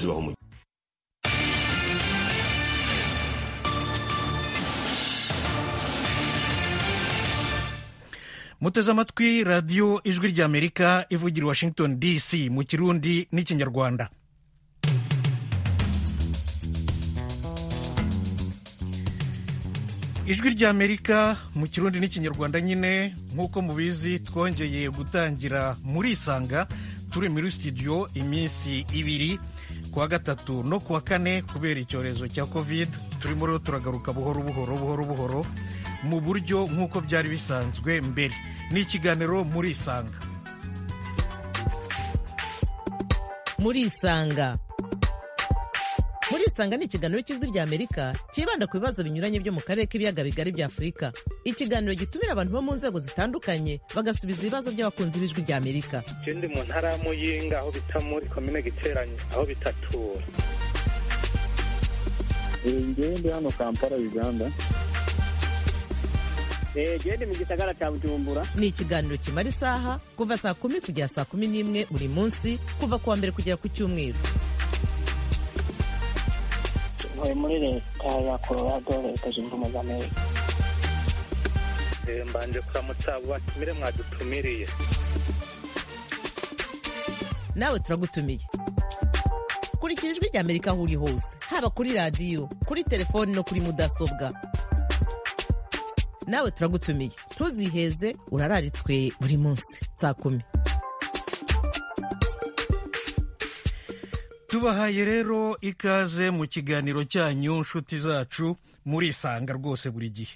zibaho muteze amatwi radiyo ijwi ry'amerika ivugira i washington dc mu kirundi n'ikinyarwanda ijwi ry'amerika mu kirundi n'ikinyarwanda nyine nk'uko mubizi twongeye gutangira muri isanga turi muri studio iminsi ibiri kuwa gatatu no kuwa kane kubera icyorezo cya covid turimo rero turagaruka buhoro buhoro buhoro buhoro mu buryo nk'uko byari bisanzwe mbere ni ikiganiro muri isanga muri isanga muri isanga ni ikiganiro cy'ijwi rya amerika cyibanda ku bibazo binyuranye byo mu karere k'ibiyaga bigari bya afurika ikiganiro gitumira abantu bo mu nzego zitandukanye bagasubiza ibibazo by'abakunzi b'ijwi rya amerika ikindi mu ntara ya muyinga aho bita muri komine giteranye aho bitatura ingende hano kampala uganda gende mu gisagara cya bujumbura ni ikiganiro kimara isaha kuva saa kumi kugera saa kumi n'imwe buri munsi kuva ku wa mbere kugera ku cyumweru tuvuye muri leta ya colorado leta zunze ubumwe za amerika mbanje kuramutsa batumire mwadutumiriye nawe turagutumiye kurikira ijwi rya amerika aho uri hose haba kuri radiyo kuri telefoni no kuri mudasobwa nawe turagutumiye ntuziheze urararitswe buri munsi saa kumi tubahaye rero ikaze mu kiganiro cyanyu nshuti zacu murisanga rwose buri gihe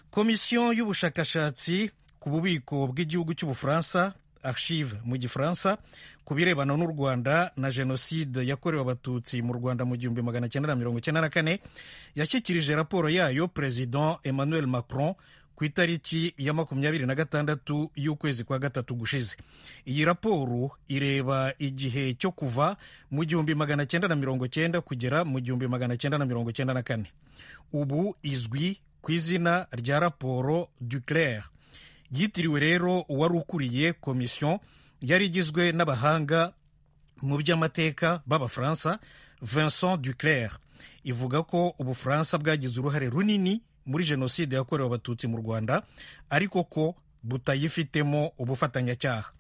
komisiyo y'ubushakashatsi ku bubiko bw'igihugu cy'ubufaransa archive mu gifaransa ku birebana n'u rwanda na jenoside yakorewe abatutsi mu rwanda mu gihumbi magana cyenda na mirongo icyenda na kane yashyikirije raporo yayo perezida emmanuel macron ku itariki ya makumyabiri na gatandatu y'ukwezi kwa gatatu gushize iyi raporo ireba igihe cyo kuva mu gihumbi magana cyenda na mirongo cyenda kugera mu gihumbi magana cyenda na mirongo cyenda na kane ubu izwi ku izina rya raporo duclair yitiriwe rero uwari ukuriye komisiyo yari igizwe n'abahanga mu by'amateka b'abafaransa vincent duclair ivuga ko ubufaransa bwagize uruhare runini muri jenoside yakorewe abatutsi mu rwanda ariko ko butayifitemo ubufatanyacyaha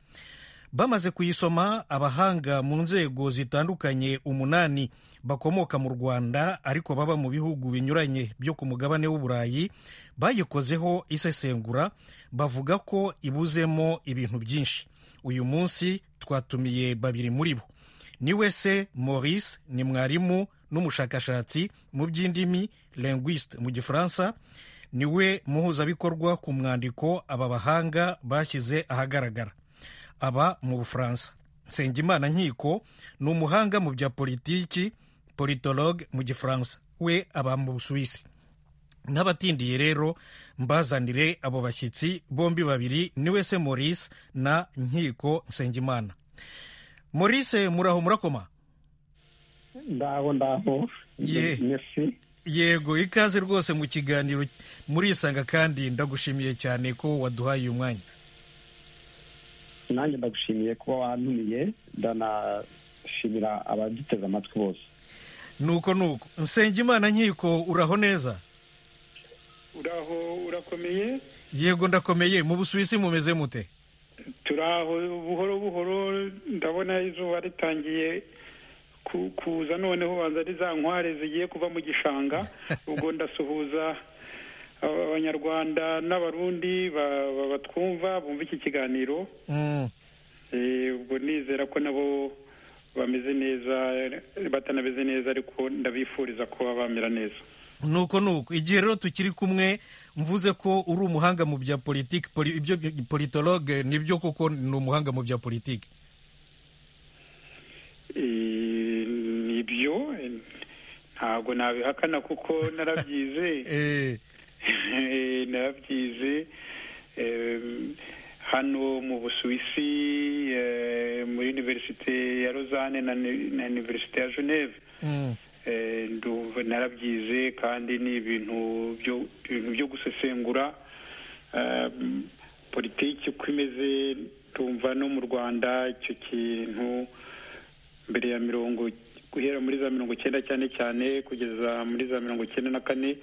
bamaze kuyisoma abahanga mu nzego zitandukanye umunani bakomoka mu rwanda ariko baba mu bihugu binyuranye byo ku mugabane w'uburayi bayikozeho isesengura bavuga ko ibuzemo ibintu byinshi uyu munsi twatumiye babiri muri bo ni we se maurice ni mwarimu n'umushakashatsi mu by'indimi linguiste mu gifaransa ni we muhuzabikorwa ku mwandiko aba bahanga bashyize ahagaragara aba mu bufaransa nsengimana nkiko ni umuhanga mu bya politiki politologue mu gifaransa we aba mu busuwisi n'abatindiye rero mbazanire abo bashyitsi bombi babiri ni we se maurice na nkiko nsengimana maurice muraho murakoma ndaho ndaho yego ikaze rwose mu kiganiro murisanga kandi ndagushimiye cyane ko waduhaye uyu mwanya nanjye ndagushimiye kuba wantumiye ndanashimira abaduteze amatwi bose nuko nuko Nsengimana nkiko uraho neza uraho urakomeye yego ndakomeye mu busuwisi mumeze mute turaho buhoro buhoro ndabona izuba ritangiye kuza noneho banza ari za nkware zigiye kuva mu gishanga ubwo ndasuhuza abanyarwanda n'abarundi batwumva bumva iki kiganiro ubwo nizera ko nabo bameze neza batanameze neza ariko ndabifuriza ko bamera neza nuko nuko igihe rero tukiri kumwe mvuze ko uri umuhanga mu bya politiki ibyo politologue nibyo kuko ni umuhanga mu bya politiki nibyo ntabwo nabihakana kuko narabyize narabyize hano mu busuwisi muri univerisite ya rozane na univerisite ya geneve narabyize kandi ni ibintu byo gusesengura politiki uko imeze tumva no mu rwanda icyo kintu mbere ya mirongo guhera muri za mirongo icyenda cyane cyane kugeza muri za mirongo icyenda na kane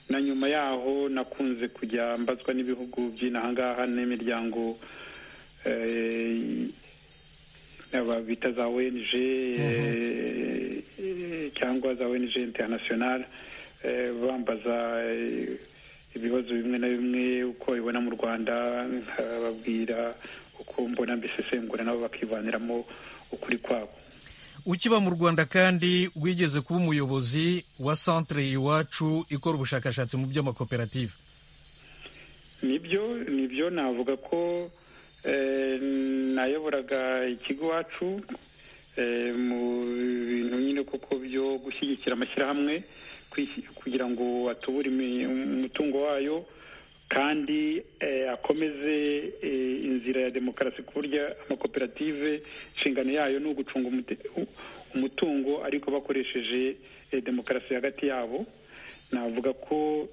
na nyuma yaho nakunze kujya mbazwa n'ibihugu by'inahangaha n'imiryango eh, aba bita za ONG eh, cyangwa za ONG international eh, bambaza eh, ibibazo bimwe na bimwe uko babibona mu rwanda nkababwira uko mbona mbisesengura nabo bakivaniramo ukuri kwabo ukiba mu rwanda kandi wigeze kuba umuyobozi wa centre iwacu ikora ubushakashatsi mu by'amakoperative nibyo nibyo navuga ko eh, nayoboraga ikigo iwacu eh, mu bintu nyine koko byo gushyigikira amashyirahamwe kwisi- kugira ngo atubure imi- umutungo wayo kandi eh, akomeze eh, inzira ya demokarasi ku buryo amakoperative inshingano yayo ni ugucunga umute- u- umutungo ariko bakoresheje eh, demokarasi hagati yabo navuga ko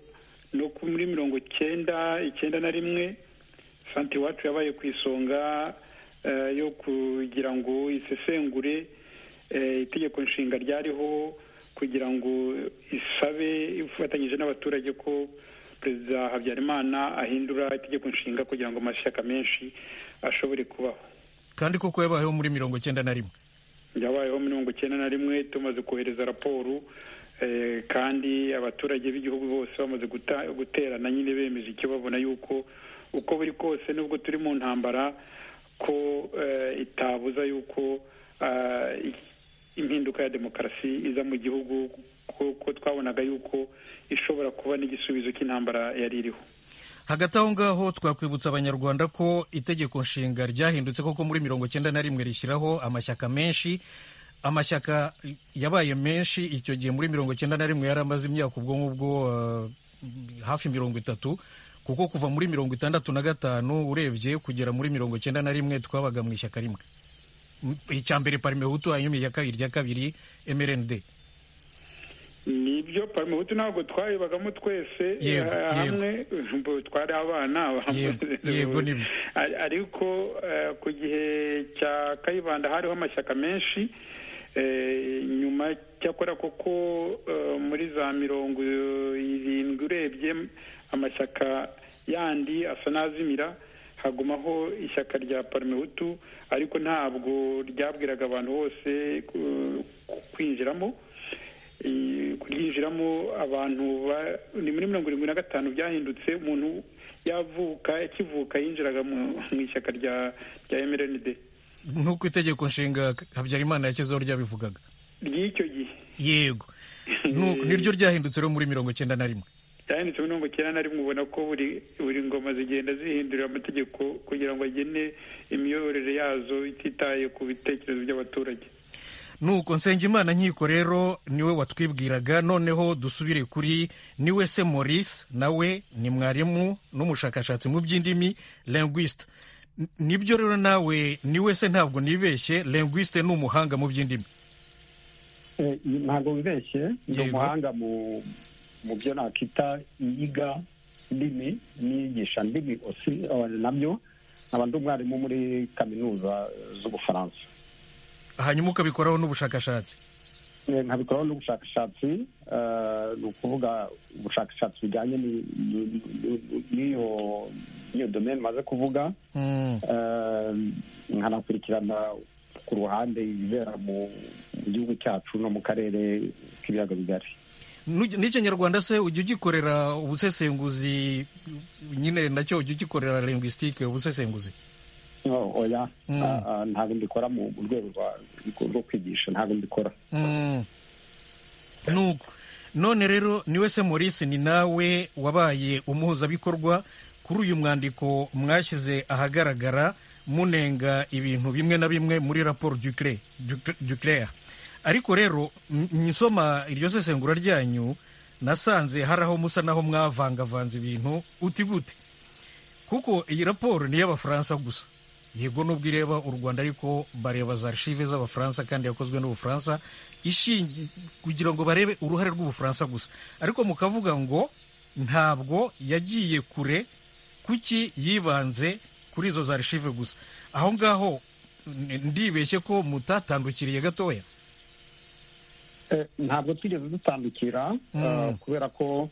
no ku- muri mirongo icyenda icyenda na rimwe santi iwacu yabaye ku isonga eh, yo kugira ngo isesengure eh, itegeko nshinga ryariho kugira ngo isabe ifatanyije n'abaturage ko perezida habyarimana ahindura itegeko nshinga kugira ngo amashyaka menshi ashobore kubaho kandi koko yabayeho muri mirongo icyenda na rimwe byabayeho mirongo icyenda na rimwe tumaze kohereza raporo eh, kandi abaturage b'igihugu bose bamaze guta- guterana nyine bemeje icyo babona yuko uko buri kose nubwo turi mu ntambara ko eh, itabuza yuko ah, i- impinduka ya demokarasi iza mu gihugu kuko twabonaga yuko ishobora kuba n'igisubizo cy'intambara yari iriho hagati aho ngaho twakwibutsa abanyarwanda ko itegeko nshinga ryahindutse koko muri mirongo icyenda na rimwe rishyiraho amashyaka menshi amashyaka yabaye menshi icyo gihe muri mirongo icyenda na rimwe yari amaze imyaka ubwo ngubwo eh, hafi mirongo itatu kuko kuva muri mirongo itandatu na gatanu urebye kugera muri mirongo icyenda na rimwe twabaga mu ishyaka rimwe M- icya mbere parimehutu hanyuma irya kabiri irya kabiri mrnd nibyo parimehutu ntabwo twayibagamo twese Yego, eh, hamwe bo twari abana Yego, yego, nibyo. Ari- ariko eh, ku gihe cya kayibanda hariho amashyaka menshi eh, nyuma cyakora koko eh, muri za mirongo irindwi urebye amashyaka yandi asa n'azimira hagumaho ishyaka rya parimehutu ariko ntabwo ryabwiraga abantu bose ku- ku- kwinjiramo Eh, kuryinjiramo abantu ba- ni muri mirongo irindwi na gatanu byahindutse umuntu yavuka akivuka yinjiraga mu mu ishyaka rya rya mrnd nk'uko itegeko nshinga habyarimana yakezeho ryabivugaga ry'icyo gihe yego Nuko niryo ryahindutse rero muri mirongo icyenda na rimwe byahindutse muri mirongo icyenda na rimwe ubona ko buri buri ngoma zigenda zihindurira amategeko kugira ngo agene imiyoborere yazo ititaye ku bitekerezo by'abaturage nuko nsengimana nkiko rero niwe watwibwiraga noneho dusubire kuri niwe se maurice nawe ni mwarimu n'umushakashatsi mu by'indimi linguiste N- nibyo rero nawe niwe se ntabwo nibeshye linguiste ni umuhanga mu by'indimi Eh, ntabwo wibeshye ni Yego. umuhanga mu mu byo nakita iyiga ndimi n'iyigisha ndimi osi eh, nabyo nkaba ndi umwarimu muri kaminuza z'ubufaransa hanyuma ukabikoraho n'ubushakashatsi Eh, nkabikoraho n'ubushakashatsi eh, ni ukuvuga ubushakashatsi bujyanye ni- ni- ni- n'iyo n'iyo domaine maze kuvuga Mm, Eh, nkanakurikirana ku ruhande ibibera mu mu gihugu cyacu no mu karere k'ibiyaga bigari n'ugi- n'ikinyarwanda se ujya ugikorera ubusesenguzi nyine nacyo ujya ugikorera linguistique ubusesenguzi Oh, oya Mm. Ah, ah, ntabwo mbikora mu mu rwego rwa- rwo kwigisha ntabwo mbikora Mm. nuko none rero niwe se maurice ni nawe wabaye umuhuzabikorwa kuri uyu mwandiko mwashyize ahagaragara munenga ibintu bimwe na bimwe muri raporo duclé duclere ariko rero m- nsoma iryo sesengura ryanyu nasanze hari aho musa naho mwavangavanze ibintu uti gute kuko iyi raporo ni iy'abafaransa gusa yego nubwo ireba u rwanda ariko bareba za archive z'abafaransa kandi yakozwe n'ubufaransa ishingi kugira ngo barebe uruhare rw'ubufaransa gusa ariko mukavuga ngo ntabwo yagiye kure kuki yibanze kuri izo za archive gusa aho ngaho n- ndibeshye ko mutatandukiriye gatoya ntabwo twigeze dutandukira eh, kubera ko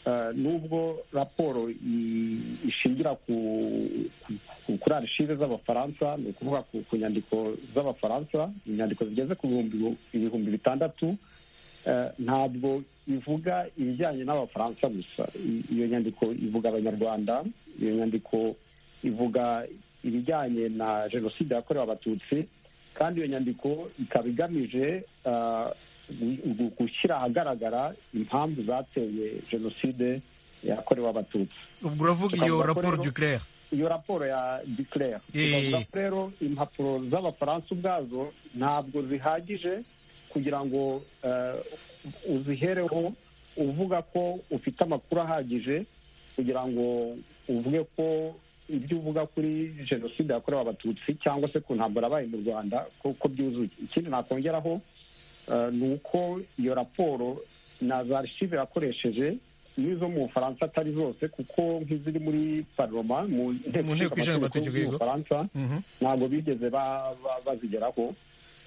eh, nubwo raporo i- ishingira ku ku- kuri arishive z'abafaransa ni ukuvuga ku ku nyandiko z'abafaransa inyandiko zigeze ku bihumbi ibihumbi bitandatu eh, ntabwo ivuga ibijyanye n'abafaransa gusa I- iyo nyandiko ivuga abanyarwanda iyo nyandiko ivuga ibijyanye na jenoside yakorewe abatutsi kandi iyo nyandiko ikaba igamije ah, gu- gu- gushyira ahagaragara impamvu zateye jenoside yakorewe abatutsi ubwo uravuga iyo Tukavuga ko raporo rero- duclare iyo raporo ya declare Eh. tukavuga ko rero impapuro z'abafaransa ubwazo ntabwo zihagije kugira ngo eh, uzihereho uvuga ko ufite amakuru ahagije kugira ngo uvuge ko ibyo uvuga kuri jenoside yakorewe abatutsi cyangwa se ku ntambara yabaye mu rwanda ko ko byuzuye ikindi nakongeraho eh, ni uko iyo raporo na za archive yakoresheje n'izo mu bufaransa atari zose kuko nk'iziri muri paroma mu Mu nteko ishinga amategeko, y'u yego. bufaransa Mhm. ntabwo bigeze ba- ba- bazigeraho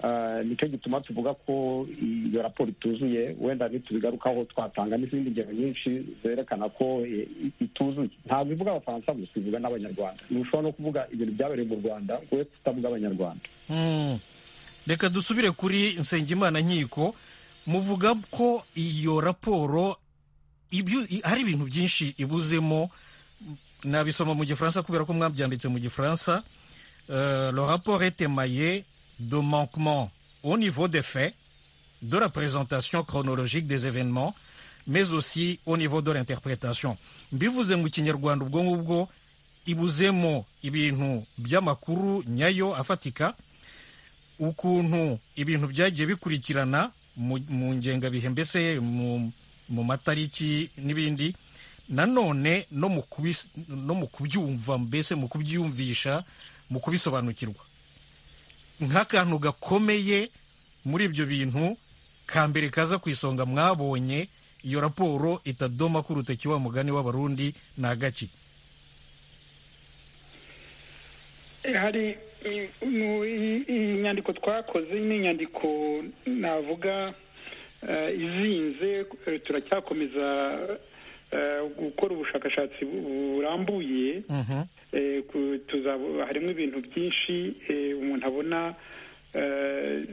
Eh, nicyo gituma tuvuga ko iyo raporo ituzuye wenda nitubigarukaho twatanga n'izindi ngero nyinshi zerekana ko eh, i- ituzuye ntabwo ivuga abafaransa gusa ivuga n'abanyarwanda ntushobora no kuvuga ibintu byabereye mu rwanda we kutavuga abanyarwanda Mm. reka dusubire kuri nsengimana nkiko muvuga ko iyo raporo ibyo- i- hari ibintu byinshi ibuzemo nabisoma mu gifaransa kubera ko mwabyanditse mu gifaransa Euh, le rapport est émaillé de manquements au niveau des faits de la présentation chronologique des événements mais aussi au niveau de l'interprétation mbivuze mu kinyarwanda ubwo ngubwo ibuzemo ibintu by'amakuru nyayo afatika ukuntu ibintu byagiye bikurikirana mu mu ngengabihe mbese mu mu matariki n'ibindi nanone no mu kubis- no mu kubyumva mbese mu kubyiyumvisha mu kubisobanukirwa nk'akantu gakomeye muri ibyo bintu ka mbere kaza ku isonga mwabonye iyo raporo itadoma ku rutoki wa mugani w'abarundi ni agaki Eh, hari i- mu- i- iyi nyandiko twakoze ni inyandiko navuga eh, izinze eh, turacyakomeza eh, gukora ubushakashatsi bu- burambuye Eh, ku- tuzabo- harimo ibintu byinshi eh, umuntu abona eh,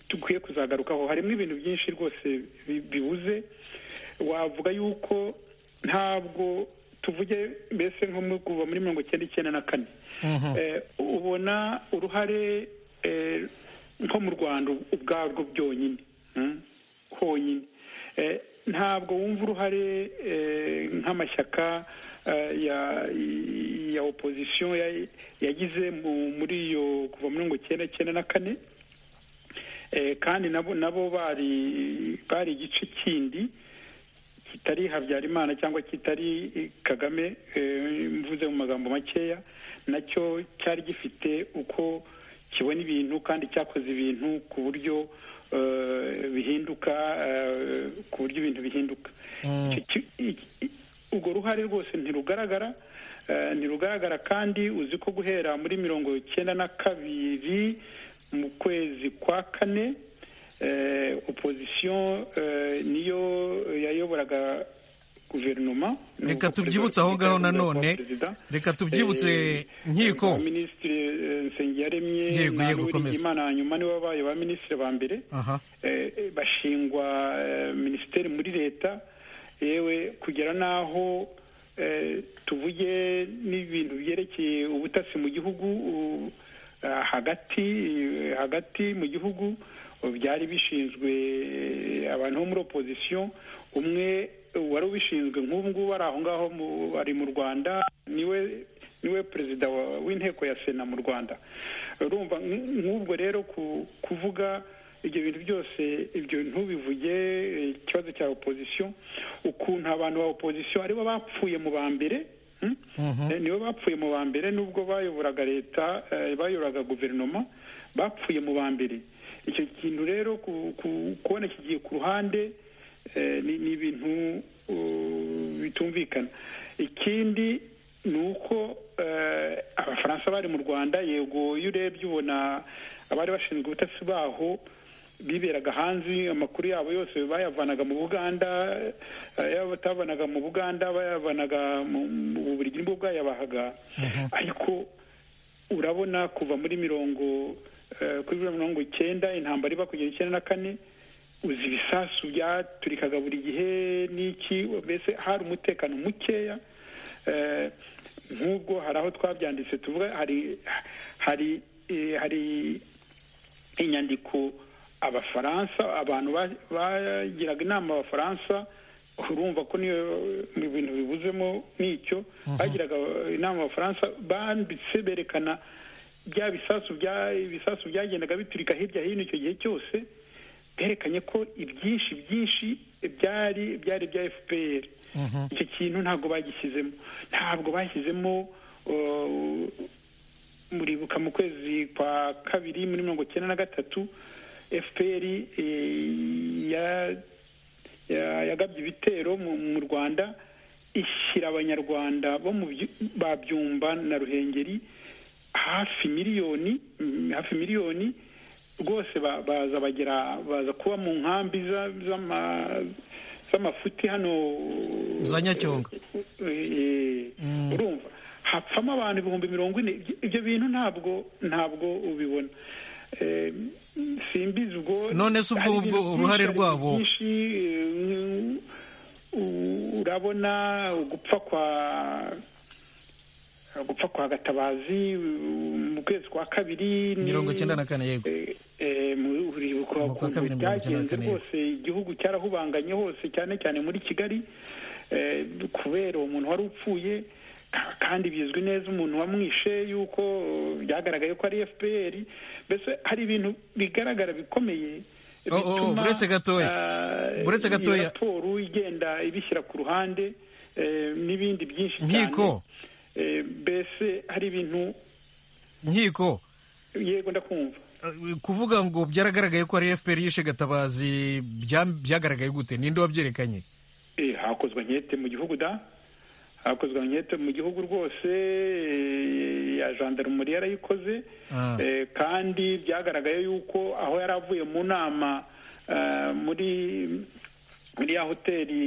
dukwiye kuzagarukaho harimo ibintu byinshi rwose bi- bibuze wavuga yuko ntabwo tuvuge mbese nko mu- kuva muri mirongo icyenda icyenda na kane Eh, ubona uruhare eh, nko mu rwanda ubwarwo byonyine mm, honyine Eh, ntabwo wumva uruhare eh, nk'amashyaka eh, ya ya opozisiyo ya- yagize mu- muri iyo kuva muri mirongo icyenda icyenda na kane Eh, kandi nabo nabo bari bari igice kindi kitari habyarimana cyangwa kitari eh, kagame eh, mvuze mu magambo makeya nacyo cyari gifite uko kibona ibintu kandi cyakoze ibintu ku buryo eh, bihinduka eh, ku buryo ibintu bihinduka Icyo ki- i- i- urwo ruhare rwose ntirugaragara eh, ntirugaragara kandi uzi ko guhera muri mirongo icyenda na kabiri mu kwezi kwa kane eh, opozisiyo eh, niyo yayoboraga guverinoma reka tubyibutse aho ngaho nanone reka tubyibutse nkiko minisitiri nsengiyaremye Yego, na yego, komeza. Uwiringiyimana hanyuma nibo babaye ba minisitiri ba mbere aha eh, eh, bashingwa eh, minisiteri muri leta yewe kugera n'aho eh, tuvuge n'ibintu byerekeye ubutasi mu gihugu u- ah, hagati eh, hagati mu gihugu eh, byari bishinzwe eh, abantu bo muri opozisiyo umwe eh, wari ubishinzwe nk'ubu ngubu ari aho ngaho mu- ari mu rwanda niwe niwe perezida wa- w'inteko ya sena mu rwanda urumva nk- nk'ubwo rero ku- kuvuga ibyo bintu byose ibyo ntubivuge eh, ikibazo cya opozisiyo ukuntu abantu ba opozisiyo aribo bapfuye mu ba mbere hmm? Eh, nibo bapfuye mu ba mbere nubwo bayoboraga leta eh, bayoboraga guverinoma bapfuye mu ba mbere icyo kintu rero ku- ku- kubona kigiye ku ruhande eh, ni ni ibintu uh, bitumvikana ikindi ni uko eh, abafaransa bari mu rwanda yego iyo urebye ubona abari bashinzwe ubutasi baho biberaga hanze amakuru yabo yose bayavanaga mu buganda yaba batavanaga mu buganda bayavanaga mu buryo nibwo bwayabahaga ariko urabona kuva muri mirongo kuri mirongo icyenda intambara iba kugera icyenda na kane uzi ibisasu byaturikaga buri gihe n'iki mbese hari umutekano mukeya nk'ubwo hari aho twabyanditse tuvuga hari hari hari inyandiko abafaransa abantu bagiraga inama abafaransa urumva ko niyo ibintu bibuzemo n'icyo bagiraga inama abafaransa banditse berekana bya bisasu ibisasu byagendaga biturika hirya hino icyo gihe cyose byerekanye ko ibyinshi byinshi byari byari bya fpr icyo kintu ntabwo bagishyizemo ntabwo bashyizemo muribuka mu kwezi kwa kabiri muri mirongo icyenda na gatatu fpr yagabye ibitero mu rwanda ishyira abanyarwanda bo mu babyumba na ruhengeri hafi miliyoni hafi miliyoni rwose baza bagera baza kuba mu nkambi z'amafuti hano za nyacyonga urumva hapfamo abantu ibihumbi mirongo ine ibyo bintu ntabwo ntabwo ubibona simbizi ubwo none se ubwo uruhare rwabo urabona gupfa kwa gupfa kwa gatabazi mu kwezi kwa kabiri mirongo icyenda na kane yego ukuntu byagenze rwose igihugu cyarahubanganye hose cyane cyane muri kigali kubera uwo muntu wari upfuye kandi bizwi neza umuntu wamwishe yuko byagaragaye ko ari fpr mbese hari ibintu bigaragara bikomeye bituma iyi raporo igenda ibishyira ku ruhande n'ibindi byinshi cyane mbese hari ibintu nkiko yego ndakumva kuvuga ngo byaragaragaye ko ari fpr yishe gatabazi byagaragaye gute ninde wabyerekanye hakozwe nkete mu gihugu da hakozwe nkete mu gihugu rwose ya jandarumuri yarayikoze kandi byagaragaye yuko aho yari avuye mu nama muri muri ya hoteli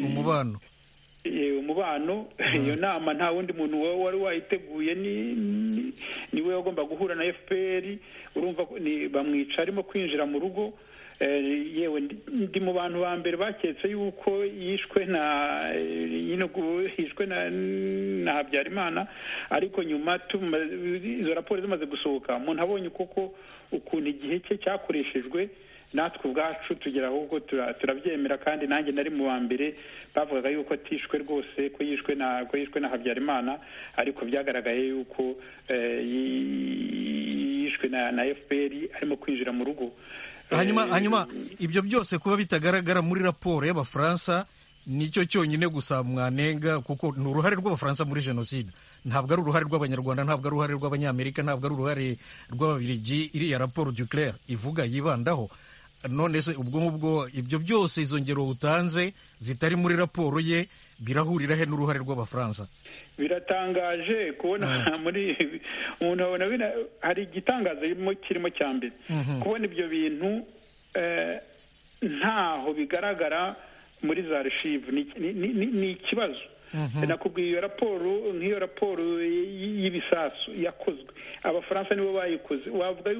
umubano umubano iyo nama nta wundi muntu wari wayiteguye niwe wagomba guhura na fpr urumva bamwica arimo kwinjira mu rugo yewe ndi mu bantu ba mbere baketse yuko yishwe na yishwe na habyarimana ariko nyuma izo raporo zimaze gusohoka umuntu abonye koko ukuntu igihe cye cyakoreshejwe natwe ubwacu tugera ahubwo turabyemera kandi nanjye nari mu wa mbere bavugaga yuko atishwe rwose ko yishwe na ko yishwe na habyarimana ariko byagaragaye yuko yishwe na fpr arimo kwinjira mu rugo hanyuma hanyuma ibyo byose kuba bitagaragara muri raporo y'abafaransa nicyo cyonyine gusa mwanenga kuko ni uruhare rw'abafaransa muri jenoside ntabwo ari uruhare rw'abanyarwanda ntabwo ari uruhare rw'abanyamerika ntabwo ari uruhare rw'ababirigi iriya raporo duclair ivuga yibandaho none se ubwo ngubwo ibyo byose izo ngero utanze zitari muri raporo ye birahurira he n'uruhare rw'abafaransa biratangaje kubona muri umuntu abona hari igitangaza kirimo cya mbere kubona ibyo bintu ntaho bigaragara muri za reshivu ni ikibazo nakubwiye iyo raporo nk'iyo raporo y'ibisasu yakozwe abafaransa nibo bayikoze wavuga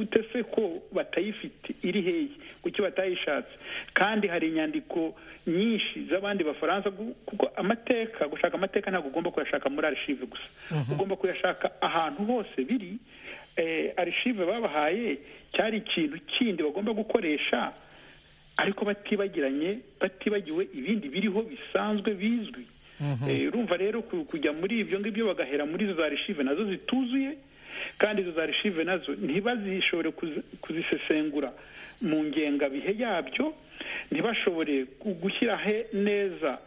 ute se ko batayifite iri heye kuki batayishatse kandi hari inyandiko nyinshi z'abandi bafaransa kuko amateka gushaka amateka ntabwo ugomba kuyashaka muri arishive gusa ugomba kuyashaka ahantu hose biri arishive babahaye cyari ikintu kindi bagomba gukoresha ariko batibagiranye batibagiwe ibindi biriho bisanzwe bizwi urumva rero kujya muri ibyo ngibyo bagahera muri izo za rishive nazo zituzuye kandi izo za rishive nazo ntibazishobore kuzisesengura mu ngengabihe yabyo ntibashobore gushyira he neza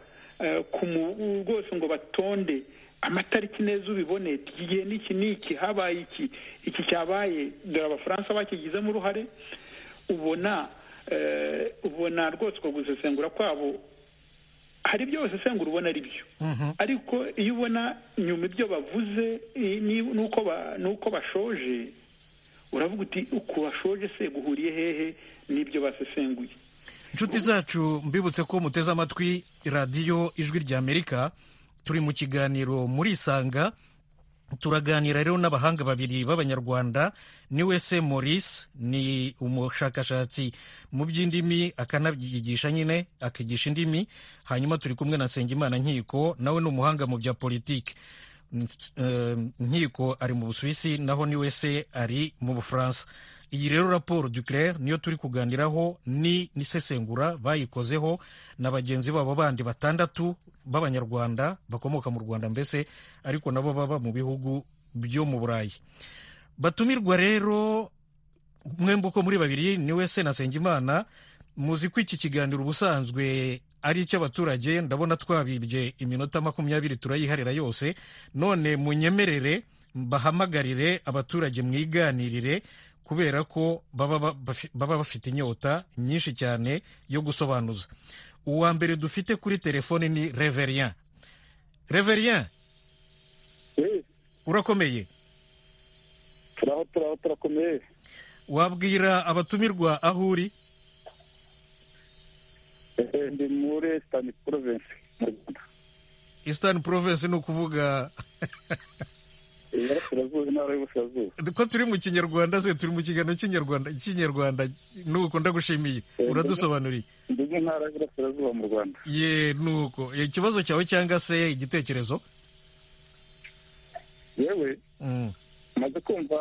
rwose ngo batonde amatariki neza ubibone igihe n'iki n'iki habaye iki iki cyabaye dore abafaransa bakigizemo uruhare ubona ubona rwose uko gusesengura kwabo hari ibyo basesengura ubona ari byo ariko iyo ubona nyuma ibyo bavuze n'uko bashoje uravuga uti uku washoje se guhuriye hehe n'ibyo basesenguye inshuti zacu mbibutse ko muteze amatwi radiyo ijwi ry'amerika turi mu kiganiro muri isanga turaganira rero n'abahanga babiri b'abanyarwanda ni wese maurice ni umushakashatsi mu by'indimi akanabyigisha nyine akigisha indimi hanyuma turi kumwe na nsengimana nkiko nawe ni umuhanga mu bya politiki nkiko ari mu busuwisi naho ni wese ari mu bufaransa iyi rero raporo duclair niyo turi kuganiraho ni n'isesengura bayikozeho na bagenzi babo bandi batandatu b'abanyarwanda bakomoka mu rwanda mbese ariko nabo baba mu bihugu byo mu burayi batumirwa rero mwembi uko muri babiri ni wese na nsengimana muzi ko iki kiganiro ubusanzwe ari icy'abaturage ndabona twabibye iminota makumyabiri turayiharira yose none munyemerere bahamagarire abaturage mwiganirire kubera ko baba bafite inyota nyinshi cyane yo gusobanuza uwa mbere dufite kuri telefone ni reverien reverien urakomeye turaho turaho turakomeye wabwira abatumirwa aho uri ndi muri esitani porovensi mu rwanda esitani porovensi ni ukuvuga ko turi mu kinyarwanda se turi mu kiganiro cy'inyarwanda cy'inyarwanda nuko ndagushimiye uradusobanuriye ndetse ntara y'uburasirazuba mu rwanda ye nuko ikibazo cyawe cyangwa se igitekerezo yewe maze kumva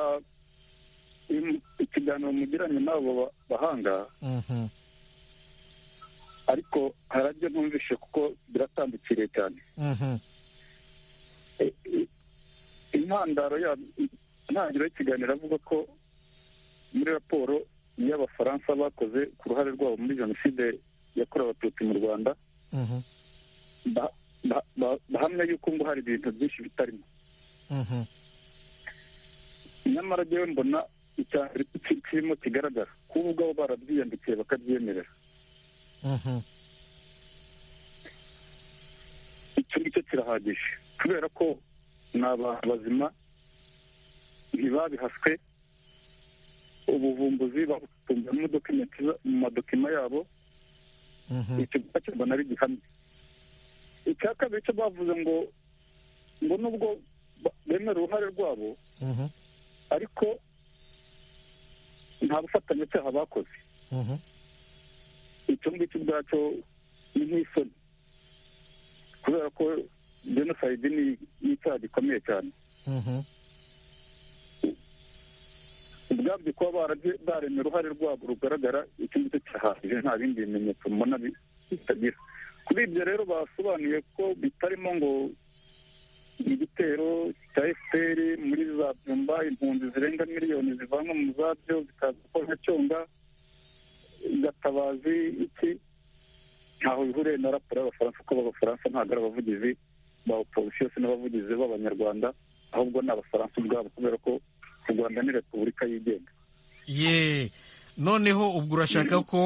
ikiganiro mugiranye n'abo bahanga ariko hari ibyo ntumvishe kuko biratandukiriye cyane intandaro ya intangiriro y'ikiganiro avuga ko muri raporo y'abafaransa bakoze ku ruhare rwabo muri jenoside yakorewe abatutsi mu rwanda bahamya yuko ngo hari ibintu byinshi bitarimo nyamara rero mbona icyambere kirimo kigaragara kuba ubwabo barabyiyandikiye bakabyemerera icyo ngicyo kirahagije kubera ko ni abantu bazima ntibabihaswe ubuvumbuzi babutunze mu madokima yabo icyo gufasha mbona ari gihamya icya kabiri cyo bavuze ngo ngo nubwo bemera uruhare rwabo ariko nta bufatanyacyaha bakoze icyo ngicyo ubwacyo ni nk'isoni kubera ko jenoside ni icyaha gikomeye cyane ubwabyo kuba baremye uruhare rwabo rugaragara icyo ngicyo cyahagije nta bindi bimenyetso mbona bitagira kuri ibyo rero basobanuye ko bitarimo ngo igitero cya efuperi muri za byumba impunzi zirenga miliyoni zivanwa mu zabyo zikaza kwa cyonga gatabazi iki ntaho bihuriye na raporo y'abafaransa kuko abafaransa ntabwo ari abavugizi ba oposisiyo n'abavugizi b'abanyarwanda ahubwo ni abafaransa ubwabo kubera ko u rwanda ni repubulika yigenga ye noneho ubwo urashaka ko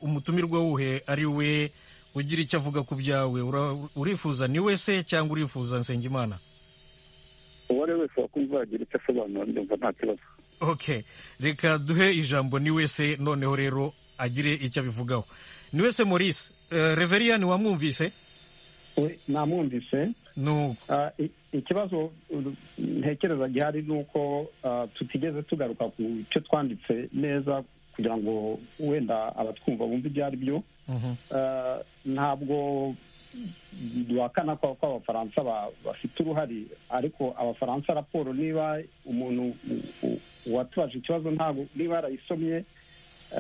umutumirwa wuhe ari we ugira icyo avuga ku byawe urifuza ni wese cyangwa urifuza nsengimana uwo ari we wese wakumva yagira icyo asobanura ndumva nta kibazo ok reka duhe ijambo ni wese noneho rero agire icyo abivugaho ni wese maurice reveriyani wamwumvise namwumvise ikibazo ntekereza gihari ni uko tutigeze tugaruka ku cyo twanditse neza kugira ngo wenda abatwumva bumve ibyo ari byo ntabwo duhakana ko abafaransa bafite uruhare ariko abafaransa raporo niba umuntu watubaje ikibazo ntabwo niba yarayisomye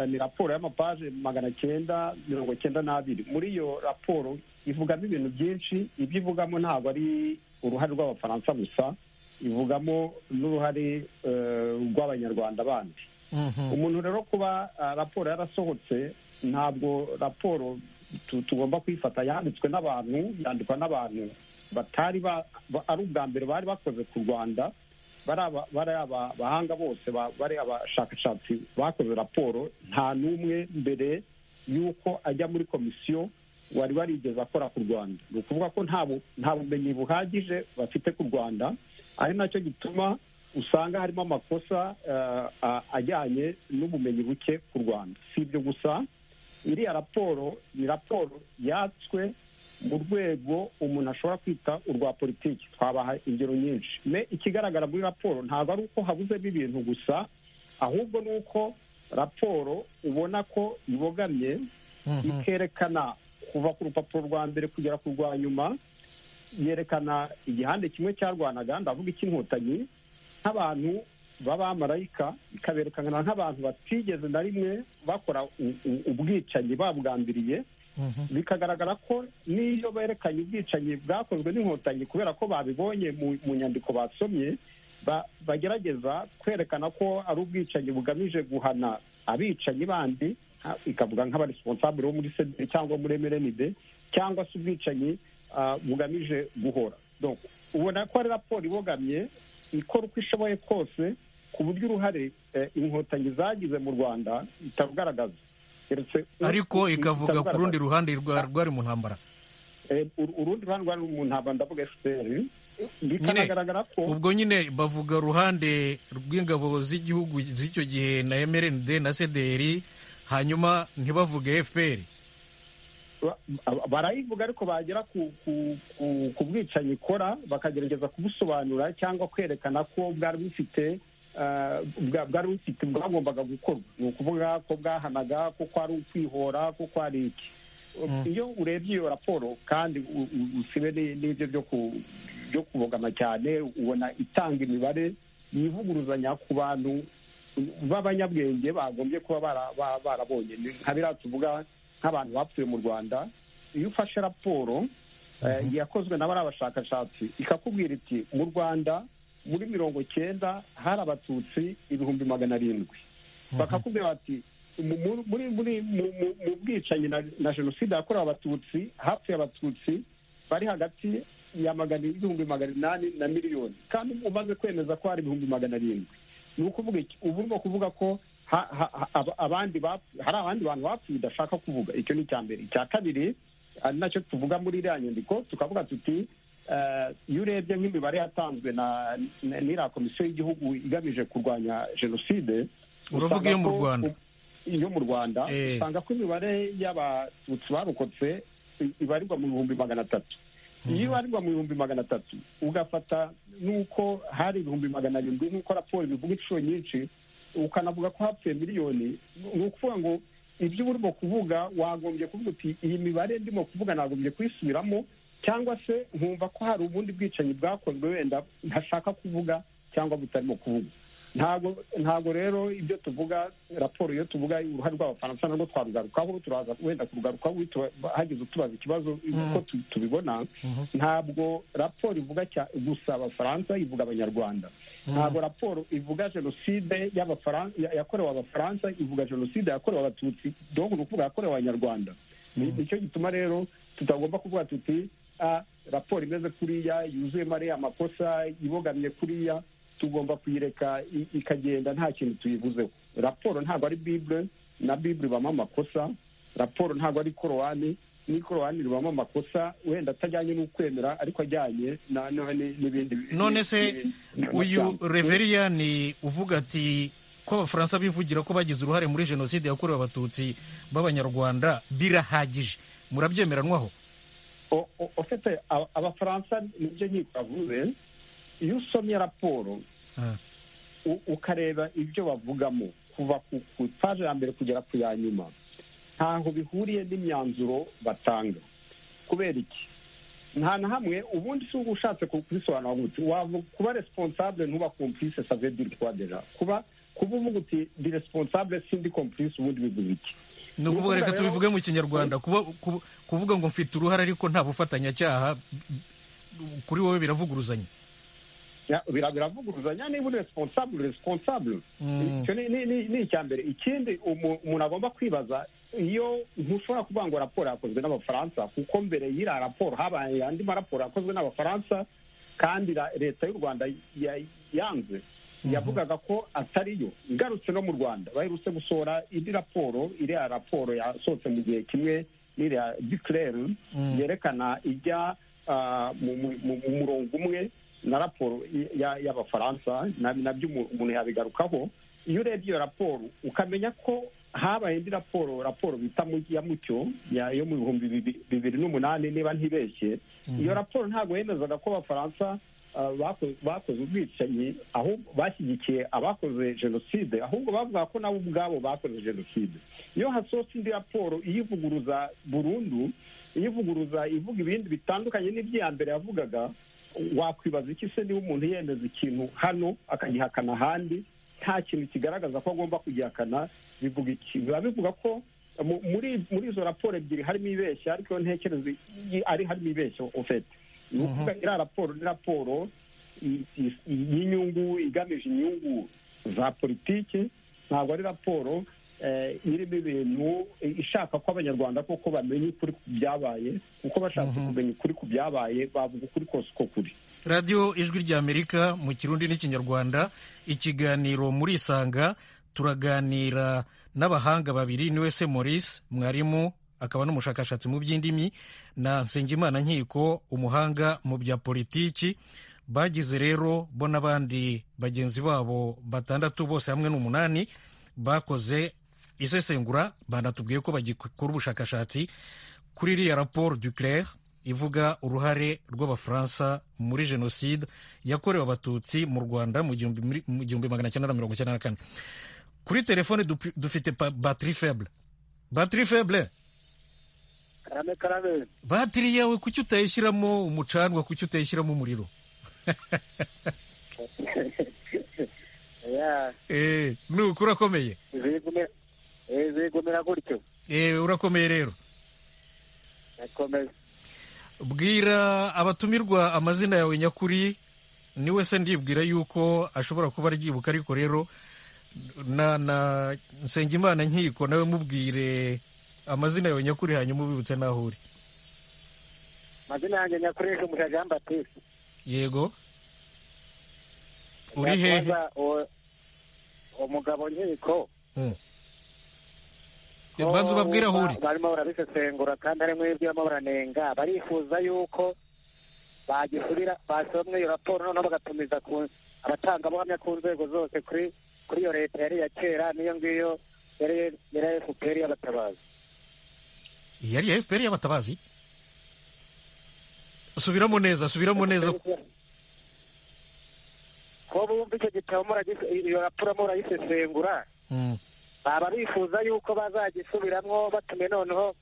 ni raporo y'amapaje magana cyenda mirongo cyenda n'abiri muri iyo raporo ivugamo ibintu byinshi ibyo ivugamo ntabwo ari uruhare rw'abafaransa gusa ivugamo n'uruhare rw'abanyarwanda bandi umuntu rero kuba raporo yarasohotse ntabwo raporo tugomba kuyifata yanditswe n'abantu yandikwa n'abantu batari ari ubwa mbere bari bakoze ku rwanda bari abahanga bose bari abashakashatsi bakoze raporo nta n'umwe mbere y'uko ajya muri komisiyo wari warigeze akora ku rwanda ni ukuvuga ko nta bumenyi buhagije bafite ku rwanda ari nacyo gituma usanga harimo amakosa eh, a- ajyanye n'ubumenyi buke ku rwanda si ibyo gusa iriya raporo ni raporo yatswe mu rwego umuntu ashobora kwita urwa politiki twabaha ingero nyinshi me ikigaragara muri raporo ntabwo ari uko habuzemo ibintu gusa ahubwo ni uko raporo ubona ko ibogamye ikerekana kuva ku rupapuro rwa mbere kugera ku rwa nyuma yerekana igihande kimwe cyarwanaga ndavuga icy'inkotanyi nk'abantu b'abamarayika ikaberekana nk'abantu batigeze na rimwe bakora u- u- ubwicanyi babwambiriye bikagaragara ko n'iyo berekanye ubwicanyi bwakozwe n'inkotanyi kubera ko babibonye mu- mu nyandiko basomye ba- bagerageza kwerekana ko ari ubwicanyi bugamije guhana abicanyi bandi ha- ikavuga nk'abaresponsabure bo muri sederi cyangwa muri emerenide cyangwa se ubwicanyi ah, bugamije guhora Donc, ubona ko ari raporo ibogamye ikora uko ishoboye kose ku buryo uruhare eh, inkotanyi zagize mu rwanda itarugaragaza Keretse ariko ikavuga ku rundi itarugaragaza. ruhande rwa- rwari mu ntambara Eh, ur- urundi ruhande rwari mu ntambara ndavuga efuperi nyine bikanagaragara ko ubwo nyine bavuga ruhande rw'ingabo z'igihugu z'icyo gihe na mrnd na cdr hanyuma ntibavuge fpr ba- ba- barayivuga ariko bagera ku ku- ku- ku bwicanyi ikora bakagerageza kubusobanura cyangwa kwerekana ko bwari bufite eh, bwa- bwari bufite bwagombaga gukorwa ni ukuvuga ko bwahanaga ko kwari ukwihora ko kwari iki iyo urebye iyo raporo kandi u- u- usibe ni- n'ibyo byo ku- byo kubogama cyane ubona itanga imibare yivuguruzanya ku bantu b'abanyabwenge bagombye kuba bara- ba- barabonye Ni nka biriya tuvuga nk'abantu bapfuye mu rwanda iyo ufashe raporo eh, yakozwe na bariya bashakashatsi ikakubwira iti mu rwanda muri mirongo cyenda hari abatutsi ibihumbi magana arindwi bakakubwira bati mu- mu- muri muri mu- mu- mu bwicanyi na- na jenoside yakorewe abatutsi hapfuye abatutsi bari hagati ya magana ibihumbi magana inani na miliyoni kandi umaze kwemeza ko hari ibihumbi magana arindwi ni ukuvuga iki ubu urimo kuvuga ko ha- ha- ha- aba- abandi bapfu- hari abandi bantu bapfuye udashaka kuvuga icyo ni icya mbere icya kabiri ari nacyo tuvuga muri iriya nyandiko tukavuga tuti eh, iyo urebye nk'imibare yatanzwe na na- n'iriya komisiyo y'igihugu igamije kurwanya jenoside Uravuga usanga iyo mu ko- Rwanda? iyo mu rwanda Eh. usanga ko imibare y'abatutsi barokotse i- ibarirwa mu bihumbi magana atatu iyo ibarirwa mu bihumbi magana atatu ugafata n'uko hari ibihumbi magana arindwi nk'uko raporo bivuga inshuro nyinshi ukanavuga ko hapfuye miliyoni ni ukuvuga ngo ibyo uba urimo kuvuga wagombye kuvuga uti iyi mibare ndimo kuvuga nagombye kuyisubiramo cyangwa se nkumva ko hari ubundi bwicanyi bwakozwe wenda ntashaka kuvuga cyangwa butarimo kuvuga ntabwo ntabwo rero ibyo tuvuga raporo iyo tuvuga uruhare rw'abafaransa narwo twarugarukaho turaza wenda kurugarukaho witu- hagize utubaza ikibazo uko tu- tubibona ntabwo raporo ivuga cya- gusa abafaransa ivuga abanyarwanda ntabwo raporo ivuga jenoside y'Abafaran- ya- yakorewe abafaransa ivuga jenoside yakorewe abatutsi donc ni ukuvuga yakorewe abanyarwanda Ni- nicyo gituma rero tutagomba kuvuga tuti "Ah, raporo imeze kuriya yuzuyemo ariya amakosa ibogamye kuriya tugomba kuyireka i- ikagenda nta kintu tuyivuzeho raporo ntabwo ari bible na bible ibamo amakosa raporo ntabwo ari korowani n'ikorowani ribamo amakosa wenda atajyanye n'ukwemera ariko ajyanye na- na- ni- n'ibindi none se n'ibindi- uyu reveriya ni uvuga ati ko abafaransa bivugira ko bagize uruhare muri jenoside yakorewe abatutsi b'abanyarwanda birahagije murabyemeranwaho O- o- ofite aba- abafaransa nibyo nkiko bavuze iyo usomye raporo Ah. u- ukareba ibyo bavugamo kuva ku- ku paje ya mbere kugera ku ya nyuma ntaho bihuriye n'imyanzuro batanga kubera iki nta na hamwe ubundi si uba ushatse ku- kubisobanura ngo uti wavu- kuba responsable ntuba complice ça veut dire quoi déjà kuba kuba uvuga uti ndi responsable sindi complice ubundi bivuze iki ni ukuvuga reka Rero- tubivuge mu kinyarwanda kuba- kuba- kuvuga ngo mfite uruhare ariko nta bufatanyacyaha kuri wowe biravuguruzanya Ya, bira- biravuguruzanya niba uri responsable uri responsable Mm. icyo ni- ni- ni- ni icya mbere ikindi umu- umuntu agomba kwibaza iyo ntushobora kuvuga ngo raporo yakozwe n'abafaransa kuko mbere y'iriya raporo habaye andi maraporo yakozwe n'abafaransa kandi ra- leta y'u rwanda ya- yanze yavugaga ko atariyo ngarutse no mu rwanda baherutse gusohora indi raporo iriya raporo yasohotse mu gihe kimwe n'iriya duclare yerekana ijya ah, mu mu- mu- mu murongo umwe na raporo y'abafaransa nabyo umuntu yabigarukaho iyo urebye iyo raporo ukamenya ko habaye indi raporo raporo bita ya mucyo yo mu bihumbi bibiri n'umunani niba ntibeshye iyo raporo ntabwo yemezaga ko abafaransa bakoze ubwicanyi ahubwo bashyigikiye abakoze jenoside ahubwo bavuga ko nabo ubwabo bakoze jenoside iyo hasohotse indi raporo iyivuguruza burundu iyivuguruza ivuga ibindi bitandukanye n'iby'iya mbere yavugaga wakwibaza iki se niba umuntu yemeza ikintu hano akagihakana ahandi nta kintu kigaragaza ko agomba kugihakana bivuga iki biba bivuga ko muri muri izo raporo ebyiri harimo ibeshya ariko ntekereza ari harimo ibeshya ufite ni ukuvuga iriya raporo ni raporo y'inyungu igamije inyungu za politiki ntabwo ari raporo irimo ibintu ishaka ko abanyarwanda koko bamenya ukuri ku byabaye kuko bashaka kumenya ukuri ku byabaye bavuga ukuri kose uko kuri radiyo ijwi ry'amerika mu kirundi n'ikinyarwanda ikiganiro muri isanga turaganira n'abahanga babiri niwe se maurice mwarimu akaba n'umushakashatsi mu by'indimi na nsengimana nkiko umuhanga mu bya politiki bagize rero bo n'abandi bagenzi babo batandatu bose hamwe n'umunani bakoze isesengura banatubwiye ko bagikora ubushakashatsi kuri iriya raporo duclaire ivuga uruhare rw'abafaransa muri jenoside yakorewe abatutsi mu rwanda mu gihumbi magana cyenda na mirongo icyenda na kane kuri telefone dufite batiri feble batiri feble karame karame batiri yawe kuki utayishyiramo umucanwa kuki utayishyiramo umuriro nuko urakomeye zigumira gutyo urakomeye rero irakomeye bwira abatumirwa amazina yawe nyakuri niwe se ndibwira yuko ashobora kuba aryibuka ariko rero na na nsengimana nkiko nawe mubwire amazina yawe nyakuri hanyuma ubibutse n'aho uri amazina yanjye nyakuri ni umuja jean batiste yego uri hehe umugabo nkiko banza ubabwire aho uri barimo barabisesengura kandi harimo ibyo barimo baranenga barifuza yuko bagisubira basomwe iyo raporo noneho bagatumiza abatangabuhamya ku nzego zose kuri kuri iyo leta yari iya kera n'iyo ngiyo yari iya efuperi y'abatabazi yari iya efuperi y'abatabazi subiramo neza subiramo neza ko bumva icyo gitabo iyo raporo murayisesengura baba bifuza yuko bazagisubiramo batume noneho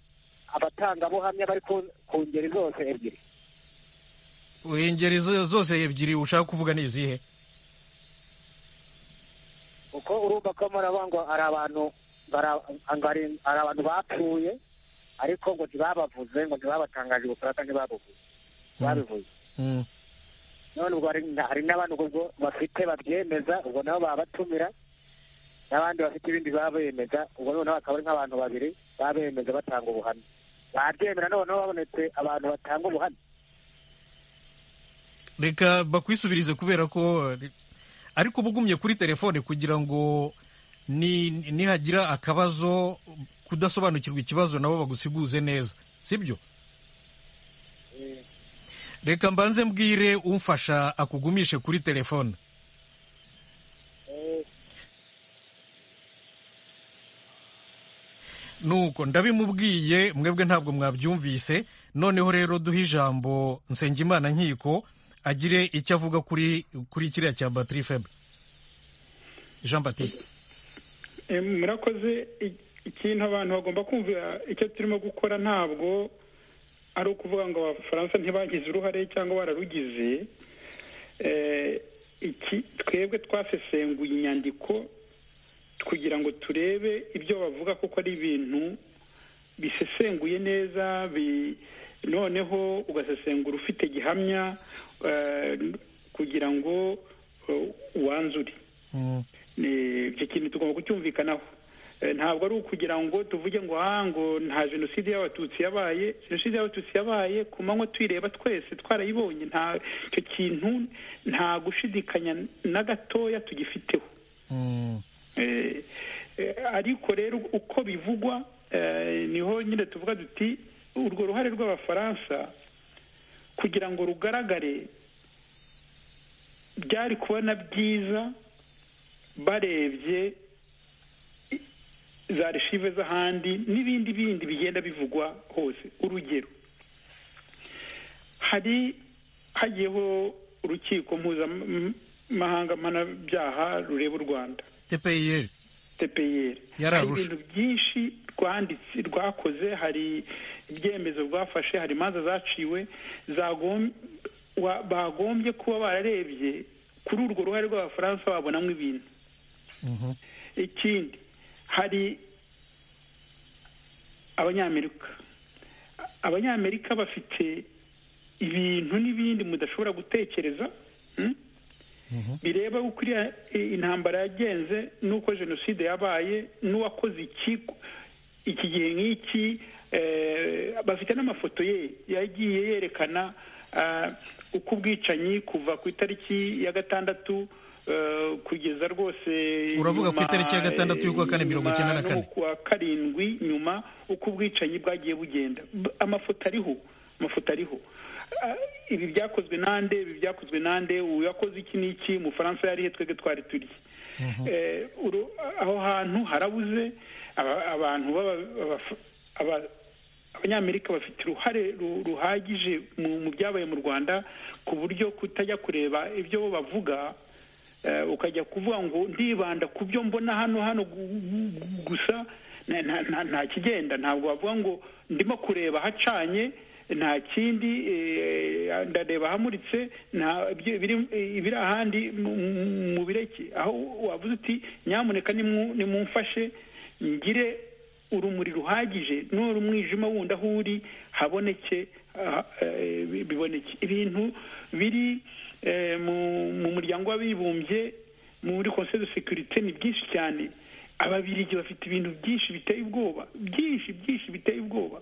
abatangabuhamya bari ku ngeri zose ebyiri ingeri zose ebyiri ushaka kuvuga ni izihe kuko urumva ko murabona ngo hari abantu hari abantu bapfuye ariko ngo ntibabavuze ngo ntibabatangaje gukora kandi ntibabuvuze babivuze none ubwo hari n'abantu bafite babyemeza ubwo nabo babatumira n'abandi bafite ibindi baba bemeza ubwo noneho akaba ari nk'abantu babiri baba bemeza batanga ubuhamya babyemera noneho babonetse abantu batanga ubuhamya reka bakwisubirize kubera ko ariko uba ugumye kuri telefone kugira ngo nihagira akabazo kudasobanukirwa ikibazo nabo bagusiguze neza sibyo reka mbanze mbwire umfasha akugumishe kuri telefone nuko ndabimubwiye mwebwe ntabwo mwabyumvise noneho rero duhe ijambo nsengimana nkiko agire icyo avuga kuri kuri kiriya cya batiri febre jean batiste murakoze ikintu abantu bagomba kumvira icyo turimo gukora ntabwo ari ukuvuga ngo abafaransa ntibagize uruhare cyangwa bararugize twebwe twasesenguye inyandiko kugira ngo turebe ibyo bavuga kuko ari ibintu bisesenguye neza noneho ugasesengura ufite gihamya kugira ngo wanzure icyo kintu tugomba kucyumvikanaho ntabwo ari ukugira ngo tuvuge ngo ngo nta jenoside y'abatutsi yabaye jenoside y'abatutsi yabaye ku manywa tuyireba twese twarayibonye nta icyo kintu nta gushidikanya na gatoya tugifiteho ariko rero uko bivugwa niho nyine tuvuga duti urwo ruhare rw'abafaransa kugira ngo rugaragare byari kubona byiza barebye za reshive z'ahandi n'ibindi bindi bigenda bivugwa hose urugero hari hagiyeho urukiko mpuzamahanga mpanabyaha rureba u rwanda tpir tpr hari Yararusha. ibintu byinshi rwanditse rwakoze hari ibyemezo rwafashe hari imanza zaciwe zagom- wa- bagombye kuba bararebye kuri urwo ruhare rw'abafaransa babonamo ibintu ikindi hari abanyamerika abanyamerika bafite ibintu n'ibindi mudashobora gutekereza mm? bireba uko iriya i- intambara yagenze n'uko jenoside yabaye n'uwakoze iki iki gihe nk'iki eh, bafite n'amafoto ye yagiye yerekana ah, uko ubwicanyi kuva ku itariki ya gatandatu eh, kugeza rwose Uravuga ku nyuma, itariki ya gatandatu y'ukwa kane, eh, mirongo icyenda na nyuma kane. no kuwa karindwi nyuma uko ubwicanyi bwagiye bugenda B- amafoto ariho amafoto ariho Ah, ibi byakozwe nande ibi byakozwe nande uyakoze iki n'iki umufaransa yari he twebwe twari turi Eh, uru- aho hantu harabuze aba- abantu b'aba- abaf- aba- abanyamerika bafite uruhare ru- ruhagije mu mu byabaye mu rwanda ku buryo kutajya kureba ibyo bo bavuga eh, ukajya kuvuga ngo ndibanda ku byo mbona hano hano gu- gu- gu- gusa nta- nta- nta- nta kigenda ntabwo bavuga ngo ndimo kureba hacanye nta kindi eh, ndareba hamuritse nta ibyo- biri- ibiri ahandi mu- mu- mu bireke aho wavuze uti nyamuneka nimu- nimumfashe ngire urumuri ruhagije nura umwijima wundi aho uri haboneke ah, eh, bi- biboneke ibintu biri eh, mu- mu muryango w'abibumbye muri conseil de sécurité ni byinshi cyane ababirigi bafite ibintu byinshi biteye ubwoba byinshi byinshi biteye ubwoba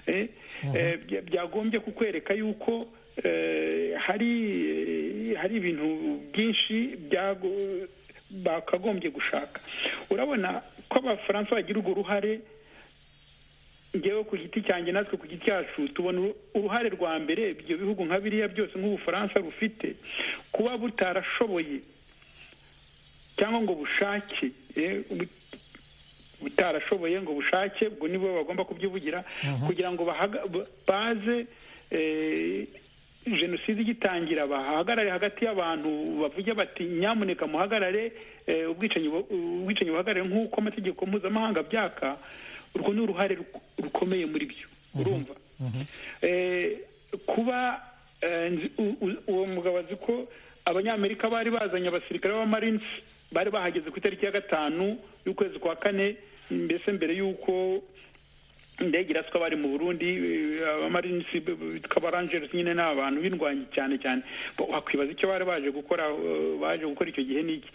eh, eh, bya- byagombye kukwereka yuko eh, hari eh, hari ibintu byinshi byago- bakagombye gushaka urabona ko abafaransa bagira urwo ruhare ngewe ku giti cyanjye natwe ku giti cyacu tubona uru- uruhare rwa mbere ibyo bihugu nka biriya byose nk'ubufaransa rufite kuba butarashoboye cyangwa ngo bushake eh, bu- butarashoboye ngo bushake ubwo nibo bagomba kubyivugira kugira ngo bahaga- ba- baze eh, jenoside igitangira bahagarare hagati y'abantu bavuge bati nyamuneka muhagarare eh, ubwicanyi bu- ubwicanyi buhagarare nk'uko amategeko mpuzamahanga abyaka urwo ni uruhare ruk- rukomeye muri byo urumva Eh, kuba eh, nzi- u- u- uwo mugabo azi ko abanyamerika bari bazanye abasirikare b'abamarines bari bahageze ku itariki ya gatanu y'ukwezi kwa kane mbese mbere y'uko indege iraswa bari mu burundi eh, abamarinisi b- b- bitwa abarangeresi nyine ni abantu b'indwanyi cyane cyane Bo- wakwibaza icyo bari baje gukora eh, baje gukora icyo gihe n'iki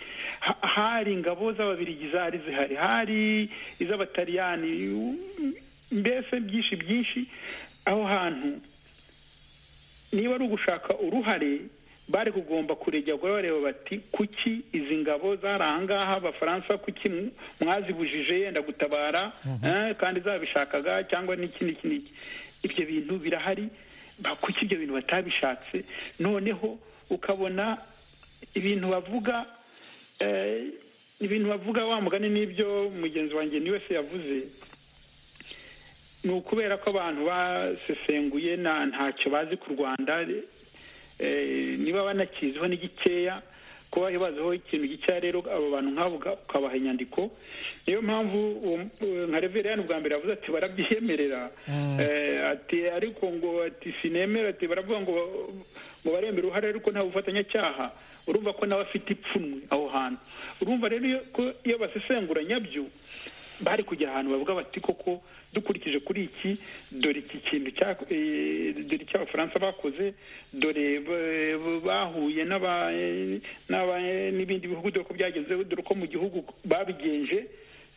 Ha- hari ingabo z'ababirigi zari zihari hari iz'abataliyani u- mbese byinshi byinshi aho hantu niba ari ugushaka uruhare bari kugomba kuregera guhora bareba bati kuki izi ngabo zari ahangaha abafaransa kuki mw- mwazibujije yenda gutabara eh, kandi zabishakaga cyangwa n'iki n'iki n'iki ibyo bintu birahari ba- kuki ibyo bintu batabishatse noneho ukabona ibintu bavuga eh, ibintu bavuga wa mugani n'ibyo mugenzi wanjye ni wese yavuze ni ukubera ko abantu basesenguye na ntacyo bazi ku rwanda eh, niba banakiziho ni gikeya kuba baziho ikintu gikeya rero abo bantu nk'abo uka- ukabaha inyandiko niyo mpamvu uwo- eh, nka reveriyani bwa mbere yavuze ati barabyemerera Eh, ati ariko ngo ati sinemera ati baravuga ngo ngo baremera uruhare ariko nta bufatanyacyaha urumva ko nawe afite ipfunwe aho hantu urumva rero iyo- ko iyo basesengura nyabyo bari kujya ahantu bavuga bati koko dukurikije kuri iki dore iki kintu cya- eh, dore icyo abafaransa bakoze dore eh, bahuye n'aba- eh, n'aba- eh, n'ibindi bihugu dore ko byagezeho dore ko mu gihugu babigenje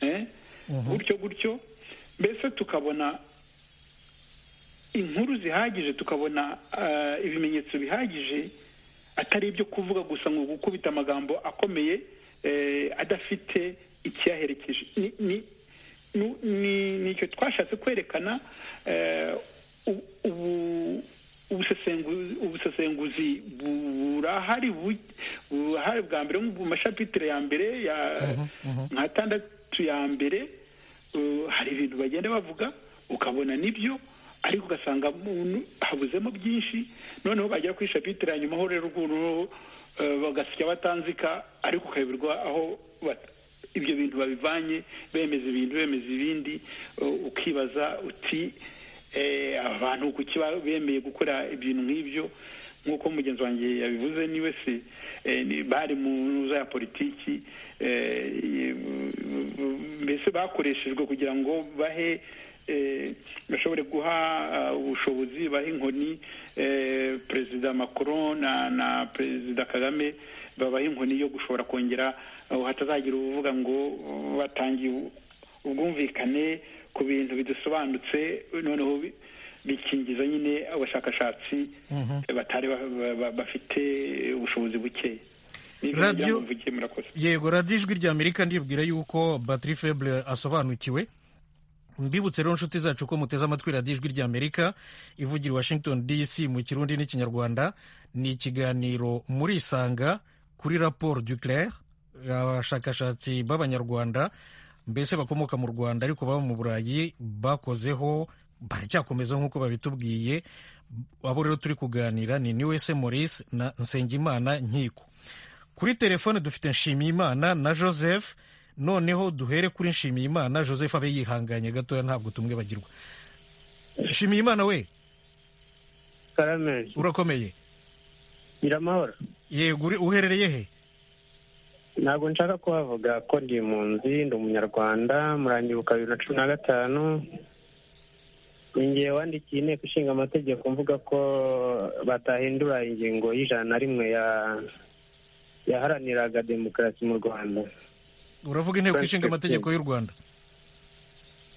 eh, gutyo gutyo mbese tukabona inkuru zihagije tukabona ah, ibimenyetso bihagije atari ibyo kuvuga gusa ngo gukubita amagambo akomeye eh, adafite ikiyaherekeje ni- ni- nu- ni- ni icyo twashatse kwerekana eh, u- ubu- ubusesenguzi ubusesenguzi burahari bu- burahari bwa mbere nko mu mashapitire ya mbere ya nka tandatu ya mbere uh, hari ibintu bagenda bavuga ukabona nibyo ariko ugasanga muntu habuzemo byinshi noneho bagera ku ishapitire ya nyuma ho rero ukuntu uh, bagasya batanzika ariko ukayoberwa aho bat- ibyo bintu babivanye bemeza ibintu bemeza ibindi uh, ukibaza uti eh, abantu kuki ba- bemeye gukora ibintu nk'ibyo nk'uko mugenzi wanjye yabivuze niwe se eh, ni- bari mu ntuza ya politiki eh, ye- mbese bakoreshejwe kugira ngo bahe eh, bashobore guha ah, ubushobozi baha inkoni eh, perezida macron na na perezida kagame babaha inkoni yo gushobora kongera ah, hatazagira uvuga ngo uh, batangiye ubwumvikane ku bintu bidasobanutse noneho bi- bikingiza nyine abashakashatsi batari ba- ba- ba- bafite ubushobozi buke Radio- mvugiye murakoze yego radiyo ijwi rya amerika ndibwira yuko batiri febure asobanukiwe mbibutse rero inshuti zacu ko muteze amatwi radiyo ijwi rya amerika ivugira i washington dc mu kirundi n'ikinyarwanda ni ikiganiro murisanga kuri raporo du claire abashakashatsi b'abanyarwanda mbese bakomoka mu rwanda ariko baba mu burayi bakozeho baracyakomeza nk'uko babitubwiye abo rero turi kuganira ni niwese maurice na nsengimana nkiko kuri telefone dufite nshimiyimana na joseph noneho duhere kuri nshimiyimana joseph abe yihanganye gatoya ntabwo tumwibagirwa nshimiyimana we karame urakomeye nyiramahoro yego uri- uherereye he ntabwo nshaka kuhavuga ko ndi impunzi ndi umunyarwanda muranyibuka bibiri na cumi na gatanu ningiye wandikiye inteko ishinga amategeko mvuga ko batahindura ingingo y'ijana na rimwe ya- yaharaniraga demokarasi mu rwanda uravuga inteko ishinga 2015. amategeko y'u rwanda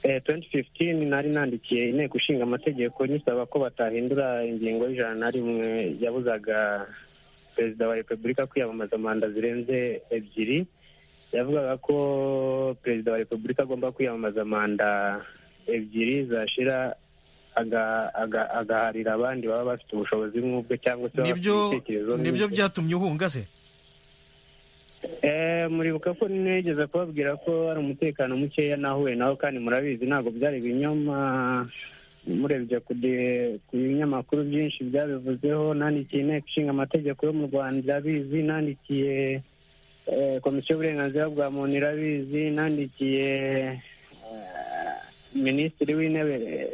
Eh, 2015 nari nandikiye inteko ishinga amategeko nisaba ko batahindura ingingo y'ijana na rimwe yabuzaga perezida wa repubulika kwiyamamaza manda zirenze ebyiri yavugaga ko perezida wa repubulika agomba kwiyamamaza manda ebyiri zashira aga- aga- agaharira abandi baba bafite ubushobozi nk'ubwe cyangwa se baba bafite nibyo ibitekerezo nibyo nk'ibye. byatumye uhunga se Eh, muribuka ko nigeze kubabwira ko hari umutekano mukeya nahuye naho kandi murabizi ntabwo byari ibinyoma murebye ku de- ku binyamakuru byinshi byabivuzeho nandikiye inteko ishinga amategeko yo mu rwanda irabizi nandikiye eh, komisiyo y'uburenganzira bwa muntu irabizi nandikiye eh, minisitiri w'intebe eh,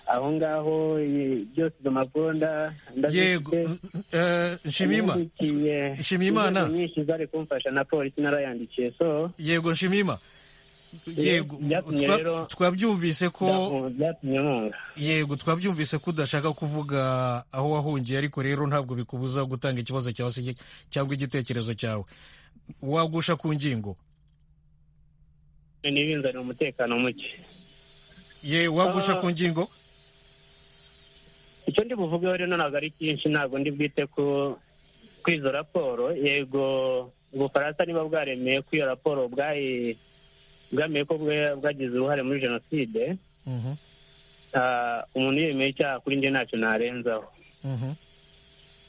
aho ngaho i- byose izo mpapuro nda- yego ndazifite eh, nshimiyima yandikiye Nshimiyimana. inzego nyinshi zari kumfasha na polisi narayandikiye so yego nshimiyima yego byatumye twa- rero- twabyumvise ko byatum- byatumye nkunga yego twabyumvise ko udashaka kuvuga aho wahungiye ariko rero ntabwo bikubuza gutanga ikibazo cyawe se cyangwa igitekerezo cyawe wagusha ku ngingo ntibinzanire umutekano muke ye wagusha ku ngingo icyo ndi buvugeho rero ntabwo ari cyinshi ntabwo ndi bwite ku ku izo raporo yego ubufaransa niba bwaremeye ko iyo raporo bwayi bwemeye ko bwe- bwagize uruhare muri jenoside Mhm, ah, umuntu yemeye icyaha kuri njye ntacyo narenzaho mhm.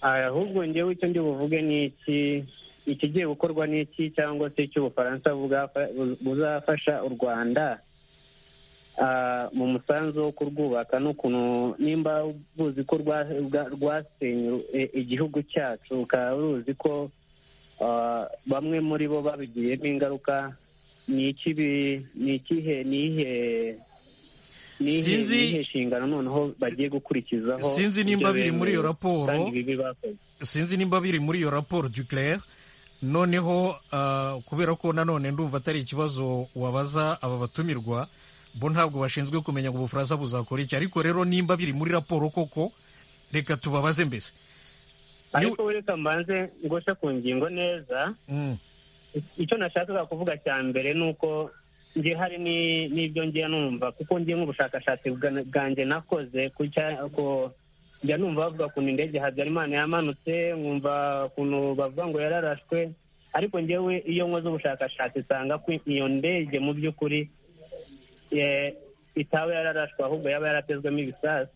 Ah, ahubwo njyewe icyo ndi buvuge ni iki ikigiye gukorwa ni iki cyangwa se icyo ubufaransa bwafa- bu- buzafasha u rwanda ah, mu musanzu wo kurwubaka n'ukuntu nimba buzi ko rwa- rwa- rwasenye eh, igihugu cyacu ukaba ruzi ko ah, bamwe muri bo babigiyemo ingaruka ni iki bi- ni ikihe ni ihe ni ihe- ni Sinzi- iyihe nshingano noneho bagiye gukurikizaho Sinzi nimba ibyo biri muri iyo bemeye raporo. kandi bibi bakoze sinzi nimba biri muri iyo raporo duclaire noneho ah, kubera ko nanone ndumva atari ikibazo wabaza aba batumirwa bo ntabwo bashinzwe kumenya ngo ubufaransa buzakora iki ariko rero nimba biri muri raporo koko reka tubabaze mbese ariko reka mbanze ngoshe ku ngingo neza Mm, icyo nashakaga kuvuga cya mbere ni uko njye hari ni- n'ibyo ngiye numva kuko ngiye nk'ubushakashatsi bwa- bwanjye nakoze ku cya- ku- njya numva bavuga ukuntu indege habyarimana yamanutse nkumva ukuntu bavuga ngo yararashwe ariko njyewe iyo nkoze ubushakashatsi nsanga ko iyo ndege mu by'ukuri eh, itaba yararashwe ahubwo yaba yaratezwemo ibisasu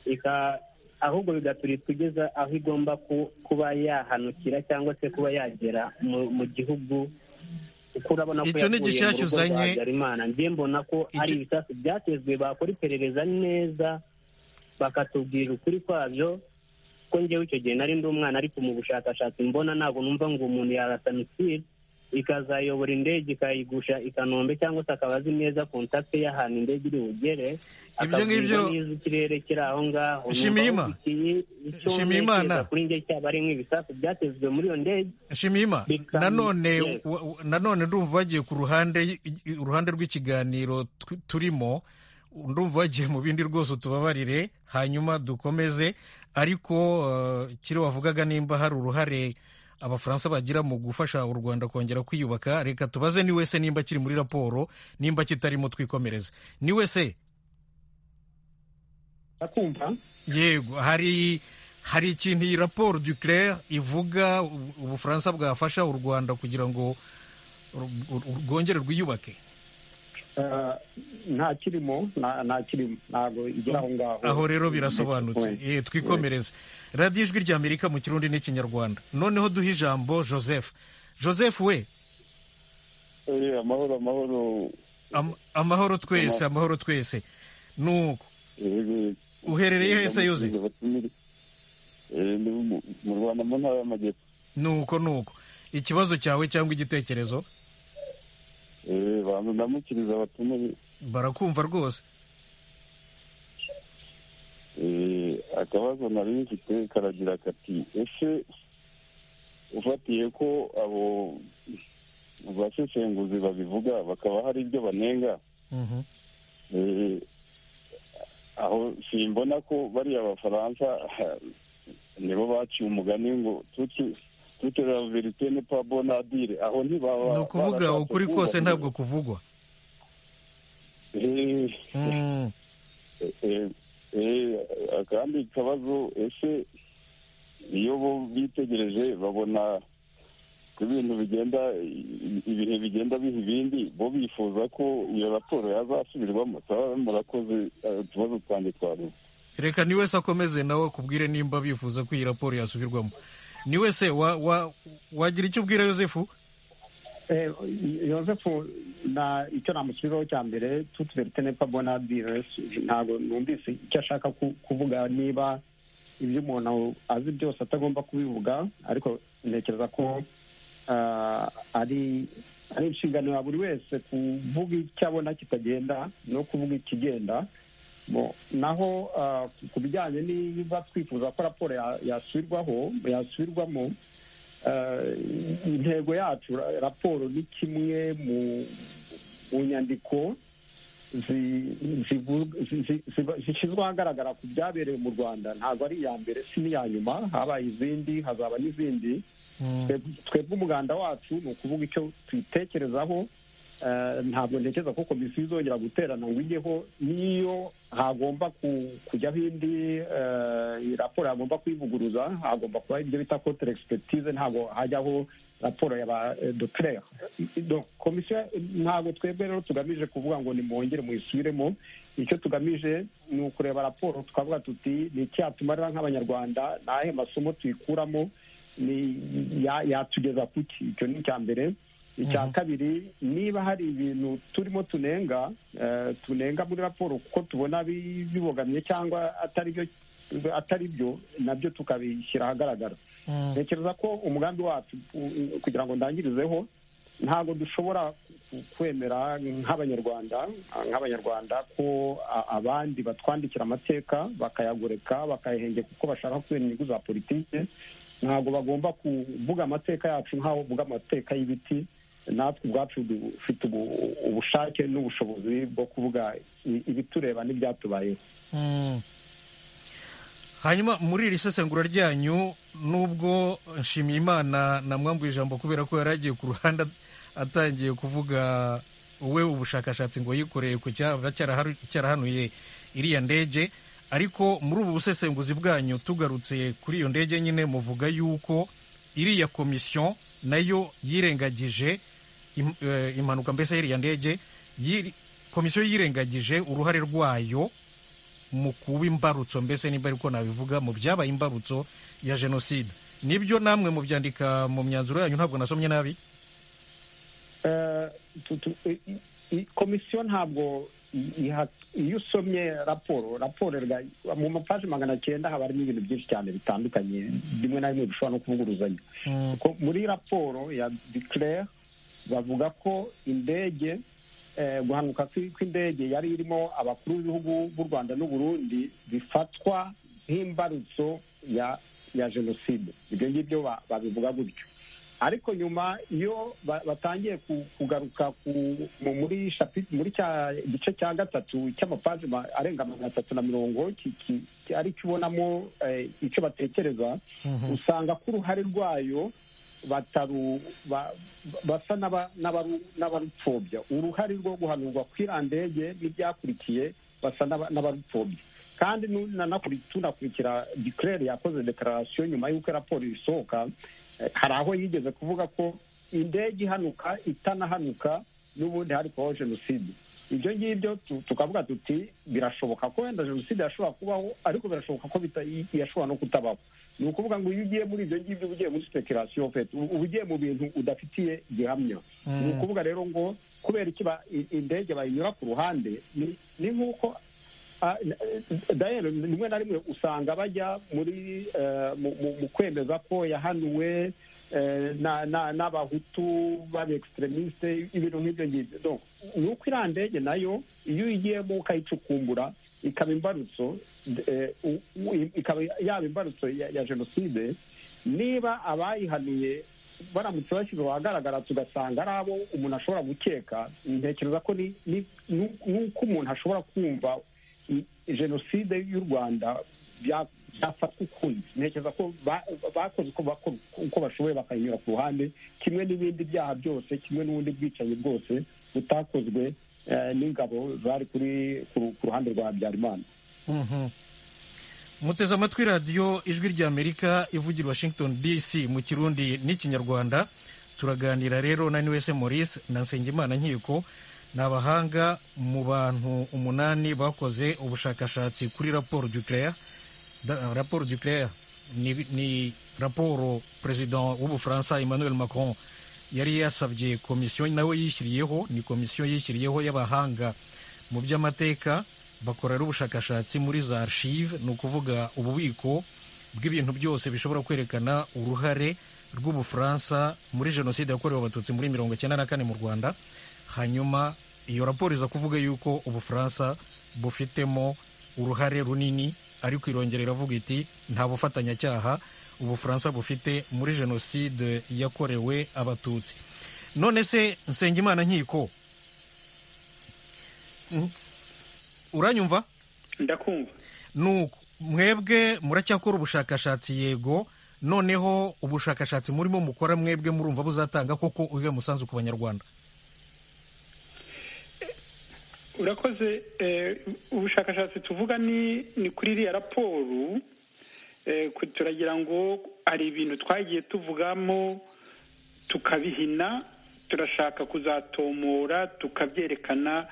ika- ahubwo bigaturika kugeza aho igomba kuba yahanukira cyangwa se kuba yagera mu gihugu kuko urabona ko Icyo ni yavuye mu igishyashya rugo rwa uzanye. habyarimana njye mbona ko ari Icyo- ibisasu byatezwe bakora iperereza neza bakatubwira ukuri kwabyo ko njyewe icyo gihe nari ndi umwana ariko mu bushakashatsi mbona ntabwo numva ngo umuntu yarasanusira ikazayobora indege ikayigusha i kanombe cyangwa se akaba azi neza kontakite y'ahantu indege iri bugere Ibyo ngibyo- akabwirwa neza ikirere kiri aho ngaho Shima Numva Imana. aho iki- icyo Shima Imana. ntekereza kuri njye cyaba ari nk'ibisasu byatezwe muri iyo ndege Shimima Bikam- nanone Yes. wa- wa- nanone ndumva wagiye ku ruhande uruhande rw'ikiganiro tu- turimo ndumva wagiye mu bindi rwose tubabarire hanyuma dukomeze ariko eh, kiriya wavugaga nimba hari uruhare abafaransa bagira mu gufasha u rwanda kongera kwiyubaka reka tubaze ni wese nimba kiri muri raporo nimba kitarimo twikomereze ni wese urakumva yego hari hari ikintu iyi raporo du claire ivuga u- ubufaransa bwafasha u rwanda kugira ngo ru- ru- rwongere rwiyubake Eh, nta kirimo nta- nta kirimo ntabwo igera aho ngaho aho rero birasobanutse Eh, twikomereze radiyo ijwi ry'amerika mu kirundi n'ikinyarwanda noneho duhe ijambo joseph joseph we Eh, amahoro amahoro am- amahoro twese amahoro twese nuko Eh, uherereye hese yuze Eh, ndi mu- mu rwanda mu ntara y'amajyepfo nuko nuko ikibazo cyawe cyangwa igitekerezo Eh, banza ndamukiriza abatumiye barakumva rwose Eh, akabazo nari mfite karagira kati ese ufatiye ko abo baseshenguzi babivuga bakaba hari ibyo banenga Mhm. Eh, aho simbona ko bariya bafaransa nibo baciye umugani ngo tuti tute la verite ne pas bonne à dire aho ntibaba ni ukuvuga barashatse ukuri kose kubaha- ntabwo kuvugwa Eh, Mm. eh, eh, akandi kabazo ese iyo bo bitegereje babona ko ibintu bigenda i- ibihe bigenda biha ibindi bo bifuza ko iyo raporo yazasubirwamo saba murakoze eh, utubazo twanjye twaruze reka ni wese akomeze nawe akubwire nimba bifuza ko iyi raporo yasubirwamo ni wese wa- wa- wagira icyo ubwira yosefu Eh, Yosefu na icyo namusubiraho cya mbere tuti verite nepa bona dire ntabwo numvise icyo ashaka ku- kuvuga niba ibyo umuntu azi byose atagomba kubivuga ariko ntekereza ko ah, ari ari inshingano ya buri wese kuvuga icyo abona kitagenda no kuvuga ikigenda Bo- naho ah, ku- ku bijyanye niba twifuza ko raporo ya- yasubirwaho yasubirwamo Eh, intego yacu ra- raporo ni kimwe mu mu nyandiko zi- zivu- zi- zi- ziba- zishyizwe ahagaragara ku byabereye mu rwanda ntabwo ari iya mbere si n'iya nyuma habaye izindi hazaba n'izindi Twe- twebwe umuganda wacu ni ukuvuga icyo twitekerezaho Eh, ntabwo ntekereza ko komisiyo izongera guterana ngo ijyeho n'iyo hagomba ku- kujyaho indi eh, raporo hagomba kuyivuguruza hagomba kuba ibyo bita kotere egisipetize ntabwo hajyaho raporo ya ba dotere komisiyo ntabwo twebwe rero tugamije kuvuga ngo nimwongere muyisubiremo icyo tugamije ni ukureba raporo tukavuga tuti ni iki yatumarira nk'abanyarwanda ni ayahe masomo tuyikuramo ni ya- yatugeza kuki icyo ni icya mbere icya kabiri niba hari ibintu turimo tunenga eh, tunenga muri raporo kuko tubona bi- bibogamye cyangwa atari byo atari byo nabyo tukabishyira ahagaragara ntekereza ko umugambi wacu u- u- kugira ngo ndangirizeho ntabwo dushobora ku- kwemera nk'abanyarwanda nk'abanyarwanda ko a- abandi batwandikira amateka bakayagoreka bakayahengeka kuko bashaka kubera inyungu za politiki ntabwo bagomba kuvuga amateka yacu nk'aho bavuga amateka y'ibiti natwe ubwacu dufite ubu- ubushake n'ubushobozi bwo kuvuga i- ibitureba n'ibyatubayeho Mm. hanyuma muri iri sesengura ryanyu nubwo nshimiyimana namwambuye ijambo kubera ko yari agiye ku ruhande at- atangiye kuvuga we ubushakashatsi ngo yikoreye ku cyaba cyaraharu- cyarahanuye iriya ndege ariko muri ubu busesenguzi bwanyu tugarutse kuri iyo ndege nyine muvuga yuko iriya komisiyo nayo yirengagije im- eh, impanuka mbese y'iriya ndege yiri- komisiyo yirengagije uruhare rwayo mu kuba imbarutso mbese niba ariko nabivuga mu byabaye imbarutso ya jenoside nibyo namwe mubyandika mu myanzuro yanyu ntabwo nasomye nabi komisiyo ntabwo iyo usomye raporo raporo mu mapaji magana cyenda haba harimo ibintu byinshi cyane bitandukanye bimwe na bimwe bishobora no kuvuguruzanya muri raporo ya dikirere bavuga ko indege guhanuka kw'indege yari irimo abakuru b'ibihugu b'u rwanda n'uburundi bifatwa nk'imbarutso ya jenoside ibyo ngibyo babivuga gutyo ariko nyuma iyo batangiye kugaruka muri muri cya gice cya gatatu cy'amapaji arenga magana atatu na mirongo ari cyo ubonamo icyo batekereza usanga ko uruhare rwayo bataru basa n'abarupfobya uruhare rwo guhanurwa kw'irandege n'ibyakurikiye basa n'abarupfobya kandi tunakurikira dikirere yakoze dekararasiyo nyuma y'uko raporo isohoka hari aho yigeze kuvuga ko indege ihanuka itanahanuka n'ubundi hari kubaho jenoside ibyo ngibyo tukavuga tuti birashoboka ko wenda jenoside yashobora kubaho ariko birashoboka ko yashobora no kutabaho ni ukuvuga ngo iyo ugiye muri ibyo ngibyo uba ugiye muri sipekerasiyo fete uba ugiye mu bintu udafitiye gihamya ni ukuvuga rero ngo kubera iki indege bayinyura ku ruhande ni nk'uko rimwe na rimwe usanga bajya muri mu kwemeza ko yahanuwe n'abahutu b'abekisitremisite ibintu nk'ibyo ngibyo ni uko iriya ndege nayo iyo uyigiyemo ukayicukumbura ikaba imbarutso ikaba yaba imbarutso ya jenoside niba abayihanuye baramutse bashyizwe ahagaragara tugasanga ari abo umuntu ashobora gukeka ntekereza ko nuko umuntu ashobora kumva jenoside y'u rwanda byafatwa ukundi ntekereza ko bakoze uko bashoboye bakayinyura ku ruhande kimwe n'ibindi byaha byose kimwe n'ubundi bwicanyi bwose butakozwe n'ingabo zari kuri ku ruhande rwa habyarimana muteze amatwi radiyo ijwi ry'amerika ivugira washington dc mu kirundi n'ikinyarwanda turaganira rero na wese maurice na nsengimana nkiko ni abahanga mu bantu umunani bakoze ubushakashatsi kuri raporo ducleya raporo ducleya ni raporo perezida w'ubufaransa emmanuel macron yari yasabye komisiyo nawe yishyiriyeho ni komisiyo yishyiriyeho y'abahanga mu by'amateka bakorera ubushakashatsi muri za arshive ni ukuvuga ububiko bw'ibintu byose bishobora kwerekana uruhare rw'ubufaransa muri jenoside yakorewe abatutsi muri mirongo icyenda na kane mu rwanda hanyuma iyo raporo iza kuvuga yuko ubufaransa bufitemo uruhare runini ariko irongera iravuga iti nta bufatanyacyaha ubufaransa bufite muri jenoside yakorewe abatutsi none se nsengimana nkiko uranyumva ndakumva nuko mwebwe muracyakora ubushakashatsi yego noneho ubushakashatsi murimo mukora mwebwe murumva buzatanga koko uhe musanzu ku banyarwanda urakoze ubushakashatsi tuvuga ni kuri iriya raporo turagira ngo hari ibintu twagiye tuvugamo tukabihina turashaka kuzatomora tukabyerekana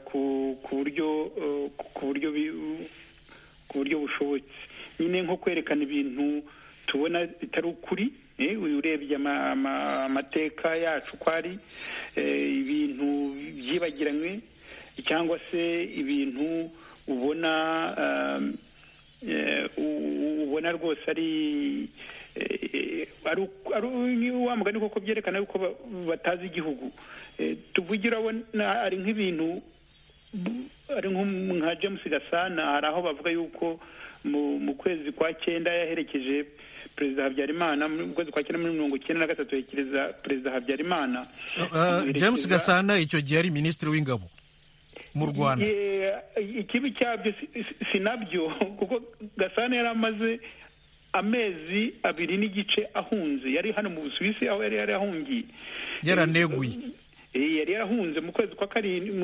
ku buryo ku buryo bushobotse nyine nko kwerekana ibintu tubona bitari ukuri urebye amateka yacu ko ari ibintu byibagiranywe cyangwa se ibintu ubona ubona rwose ari wa mugani koko byerekana yuko batazi igihugu tuvugira hari nk'ibintu ari nka james gasana hari aho bavuga yuko mu kwezi kwa cyenda yaherekeje perezida habyarimana mu kwezi kwa cyenda muri mirongo icyenda na gatatu yekereza perezida habyarimana james gasana icyo gihe ari minisitiri w'ingabo mu rwanda ikibi cyabyo si nabyo kuko gasana yari amaze amezi abiri n'igice ahunze yari hano mu busuwisi aho yari yari ahungiye yaraneguye yari yarahunze mu kwezi kwa karindwi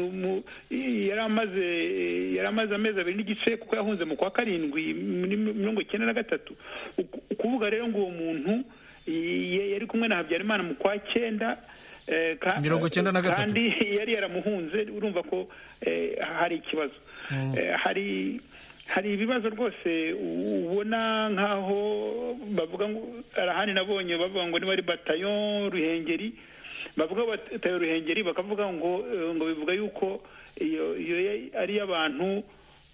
yari amaze yari amaze amezi abiri n'igice kuko yahunze mu kwa karindwi muri mirongo icyenda na gatatu ukuvuga rero ngo uwo muntu yari kumwe na habyarimana mu kwa cyenda mirongo icyenda na gatatu kandi yari yaramuhunze urumva ko eh, hari ikibazo Eh, hari hari ibibazo rwose ubona nkaho bavuga ngo arahani nabonye bavuga ngo niba ari batayo ruhengeri bavuga batayo ruhengeri bakavuga ngo eh, ngo bivuga yuko iyo iyo ya- ari iy'abantu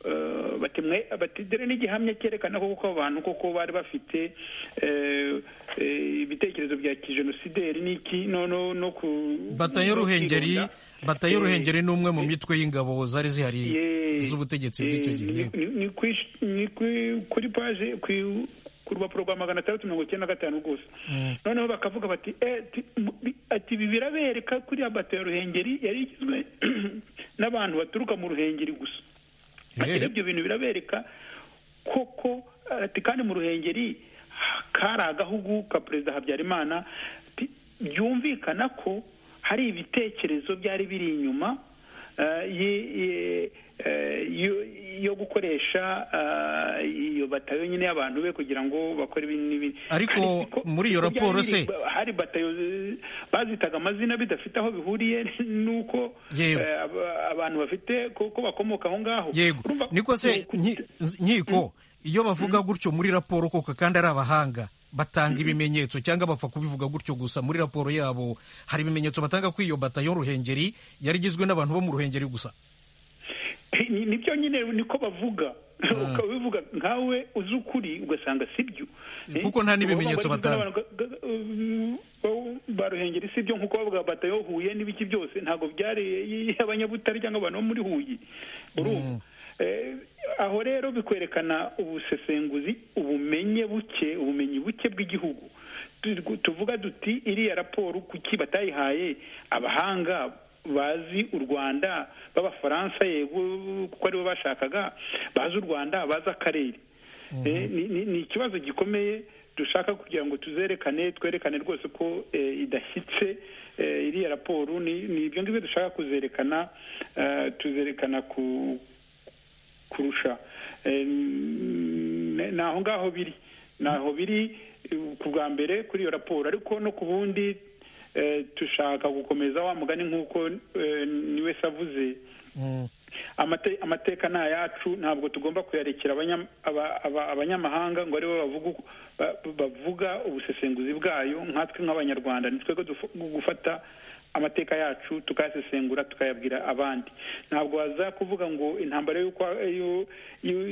eh, bati mwe- bati dore n'igihamya cyerekana ko kuko abantu koko bari bafite eh, eh, ibitekerezo bya kijenosideri n'iki no no no ku batayo no ruhengeri kwirinda. batayo Eh, ruhengeri ni umwe mu mitwe y'ingabo zari zihari Ye- z'ubutegetsi eh, bw'icyo gihe ni- ni- ni kwish- ni kwi- kuri paje ku- ku rupapuro rwa magana atandatu mirongo icyenda na gatanu rwose Mm. noneho bakavuga bati "Eh, ti- mu- bi- ati ibi birabereka kuriya batayo ruhengeri yari igizwe n'abantu baturuka mu ruhengeri gusa Eh. ati ibyo bintu birabereka koko ati kandi mu ruhengeri kari agahugu ka perezida habyarimana ati byumvikana ko hari ibitekerezo byari biri inyuma eh, ye- ye- eh, yo- yo gukoresha eh, iyo batayo nyine y'abantu be kugira ngo bakore ibi n'ibindi Ariko ko- muri iyo ko byari raporo se- biri- hari batayo eh, bazitaga amazina bidafite aho bihuriye n'uko Yego. eh, aba- abantu bafite ko bakomoka aho ngaho yego Urumva- niko se ku- nki- nkiko iyo bavuga gutyo muri raporo koko kandi ari abahanga batanga ibimenyetso cyangwa bapfa kubivuga gutyo gusa muri raporo yabo hari ibimenyetso batanga ko iyo batayo ruhengeri yari igizwe n'abantu bo mu ruhengeri gusa Ni- nibyo nyine niko bavuga ukaba ubivuga nkawe uzi ukuri ugasanga sibyo Eh, Kuko nta n'ibimenyetso bavuga ngo batanga. ga- ga- ba- baruhengeri sibyo nkuko bavuga batayo huye n'ibiki byose ntabwo byari abanyabutare cyangwa abantu bo muri huye urumva Eh, aho rero bikwerekana ubusesenguzi ubumenye buke ubumenyi buke bw'igihugu Tu- tuvuga duti iriya raporo kuki batayihaye abahanga bazi u rwanda b'abafaransa yego kuko aribo bashakaga bazi u rwanda bazi akarere Eh, ni- ni ni ikibazo gikomeye dushaka kugira ngo tuzerekane twerekane rwose ko eh, idashyitse eh, iriya raporo ni ni ibyo ngibyo dushaka kuzerekana eh, tuzerekana ku kurusha Eh, n- ni aho ngaho biri ni aho biri eh, ku bwa mbere kuri iyo raporo ariko no ku bundi eh, dushaka gukomeza wa mugani nk'uko eh, ni wese avuze Mm. amate- amateka ni ayacu ntabwo tugomba kuyarekera abanya- aba- aba- abanyamahanga ngo aribo bavuga uko- ba- bavuga ubusesenguzi bwayo nkatwe nk'abanyarwanda ni twebwe dufu- gufata amateka yacu tukayasesengura tukayabwira abandi ntabwo waza kuvuga ngo intambara y'uko yo-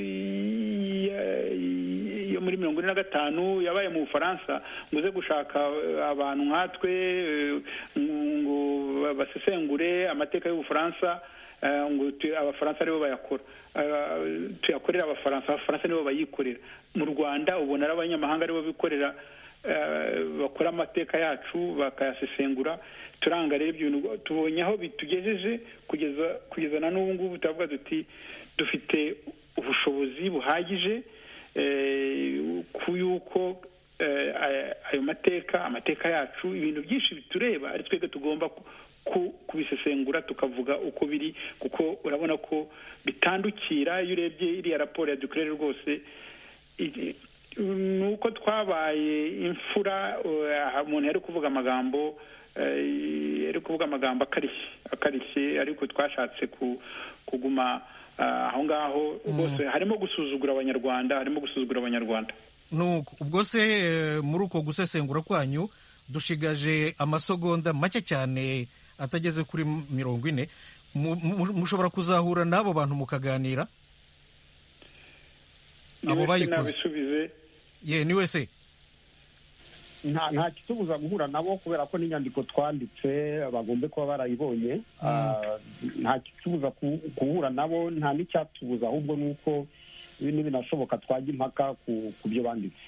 yo- ya- yo muri mirongo ine na gatanu yabaye mu bufaransa ngo uze gushaka eh, abantu nkatwe eh, ngo basesengure amateka y'ubufaransa Eh, ngo tu- abafaransa aribo bayakora Eh, tuyakorera abafaransa abafaransa nibo bayikorera mu rwanda ubona ari abanyamahanga aribo bikorera eh, bakora amateka yacu bakayasesengura turanga rero ibyo bintu tubonye aho bitugejeje kugeza kugeza na n'ubu ngubu turavuga duti dufite ubushobozi buhagije eh, ku yuko eh, aya- ayo mateka amateka yacu ibintu byinshi bitureba ari twebwe tugomba ku- ku- kubisesengura tukavuga uko biri kuko urabona ko bitandukira iyo urebye iriya raporo ya dukorere rwose igi- ni uko twabaye imfura eh, aha umuntu yari kuvuga amagambo eh, yari kuvuga amagambo akarishye akarishye ariko twashatse ku- kuguma ah, aho ngaho rwose harimo gusuzugura abanyarwanda harimo gusuzugura abanyarwanda Nuko, ubwo se eh, muri uko gusesengura kwanyu dushigaje amasegonda make cyane atageze kuri mirongo ine mu- mu- mushobora kuzahura n'abo bantu mukaganira Abo Niba bayikoze. nabisubize ye ni wese nta nta kitubuza guhura nabo kubera ko n'inyandiko twanditse bagombe kuba barayibonye Ah, nta kitubuza ku- guhura nabo nta n'icyatubuza ahubwo ni uko ibi ntibinashoboka twajya impaka ku ku byo banditse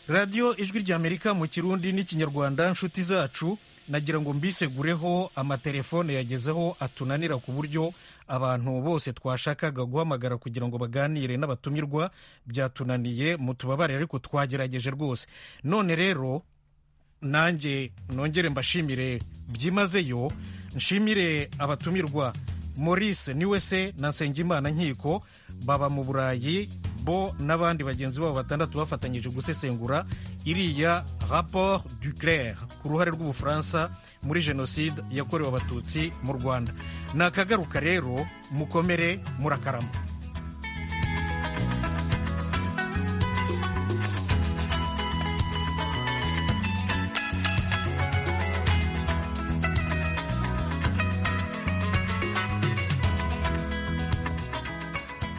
radiyo ijwi ry'amerika mu kirundi n'ikinyarwanda nshuti zacu nagira ngo mbisegureho amatelefone yagezeho atunanira ku buryo abantu bose twashakaga guhamagara kugira ngo baganire n'abatumirwa byatunaniye mutubabare ariko twagerageje rwose none rero nanjye nongere mbashimire byimazeyo nshimire abatumirwa maurice niwese na nsengimana nkiko baba mu burayi bo n'abandi bagenzi babo batandatu bafatanyije gusesengura iriya rapport du claire ku ruhare rw'ubufaransa muri jenoside yakorewe abatutsi mu rwanda ni akagaruka rero mukomere murakarama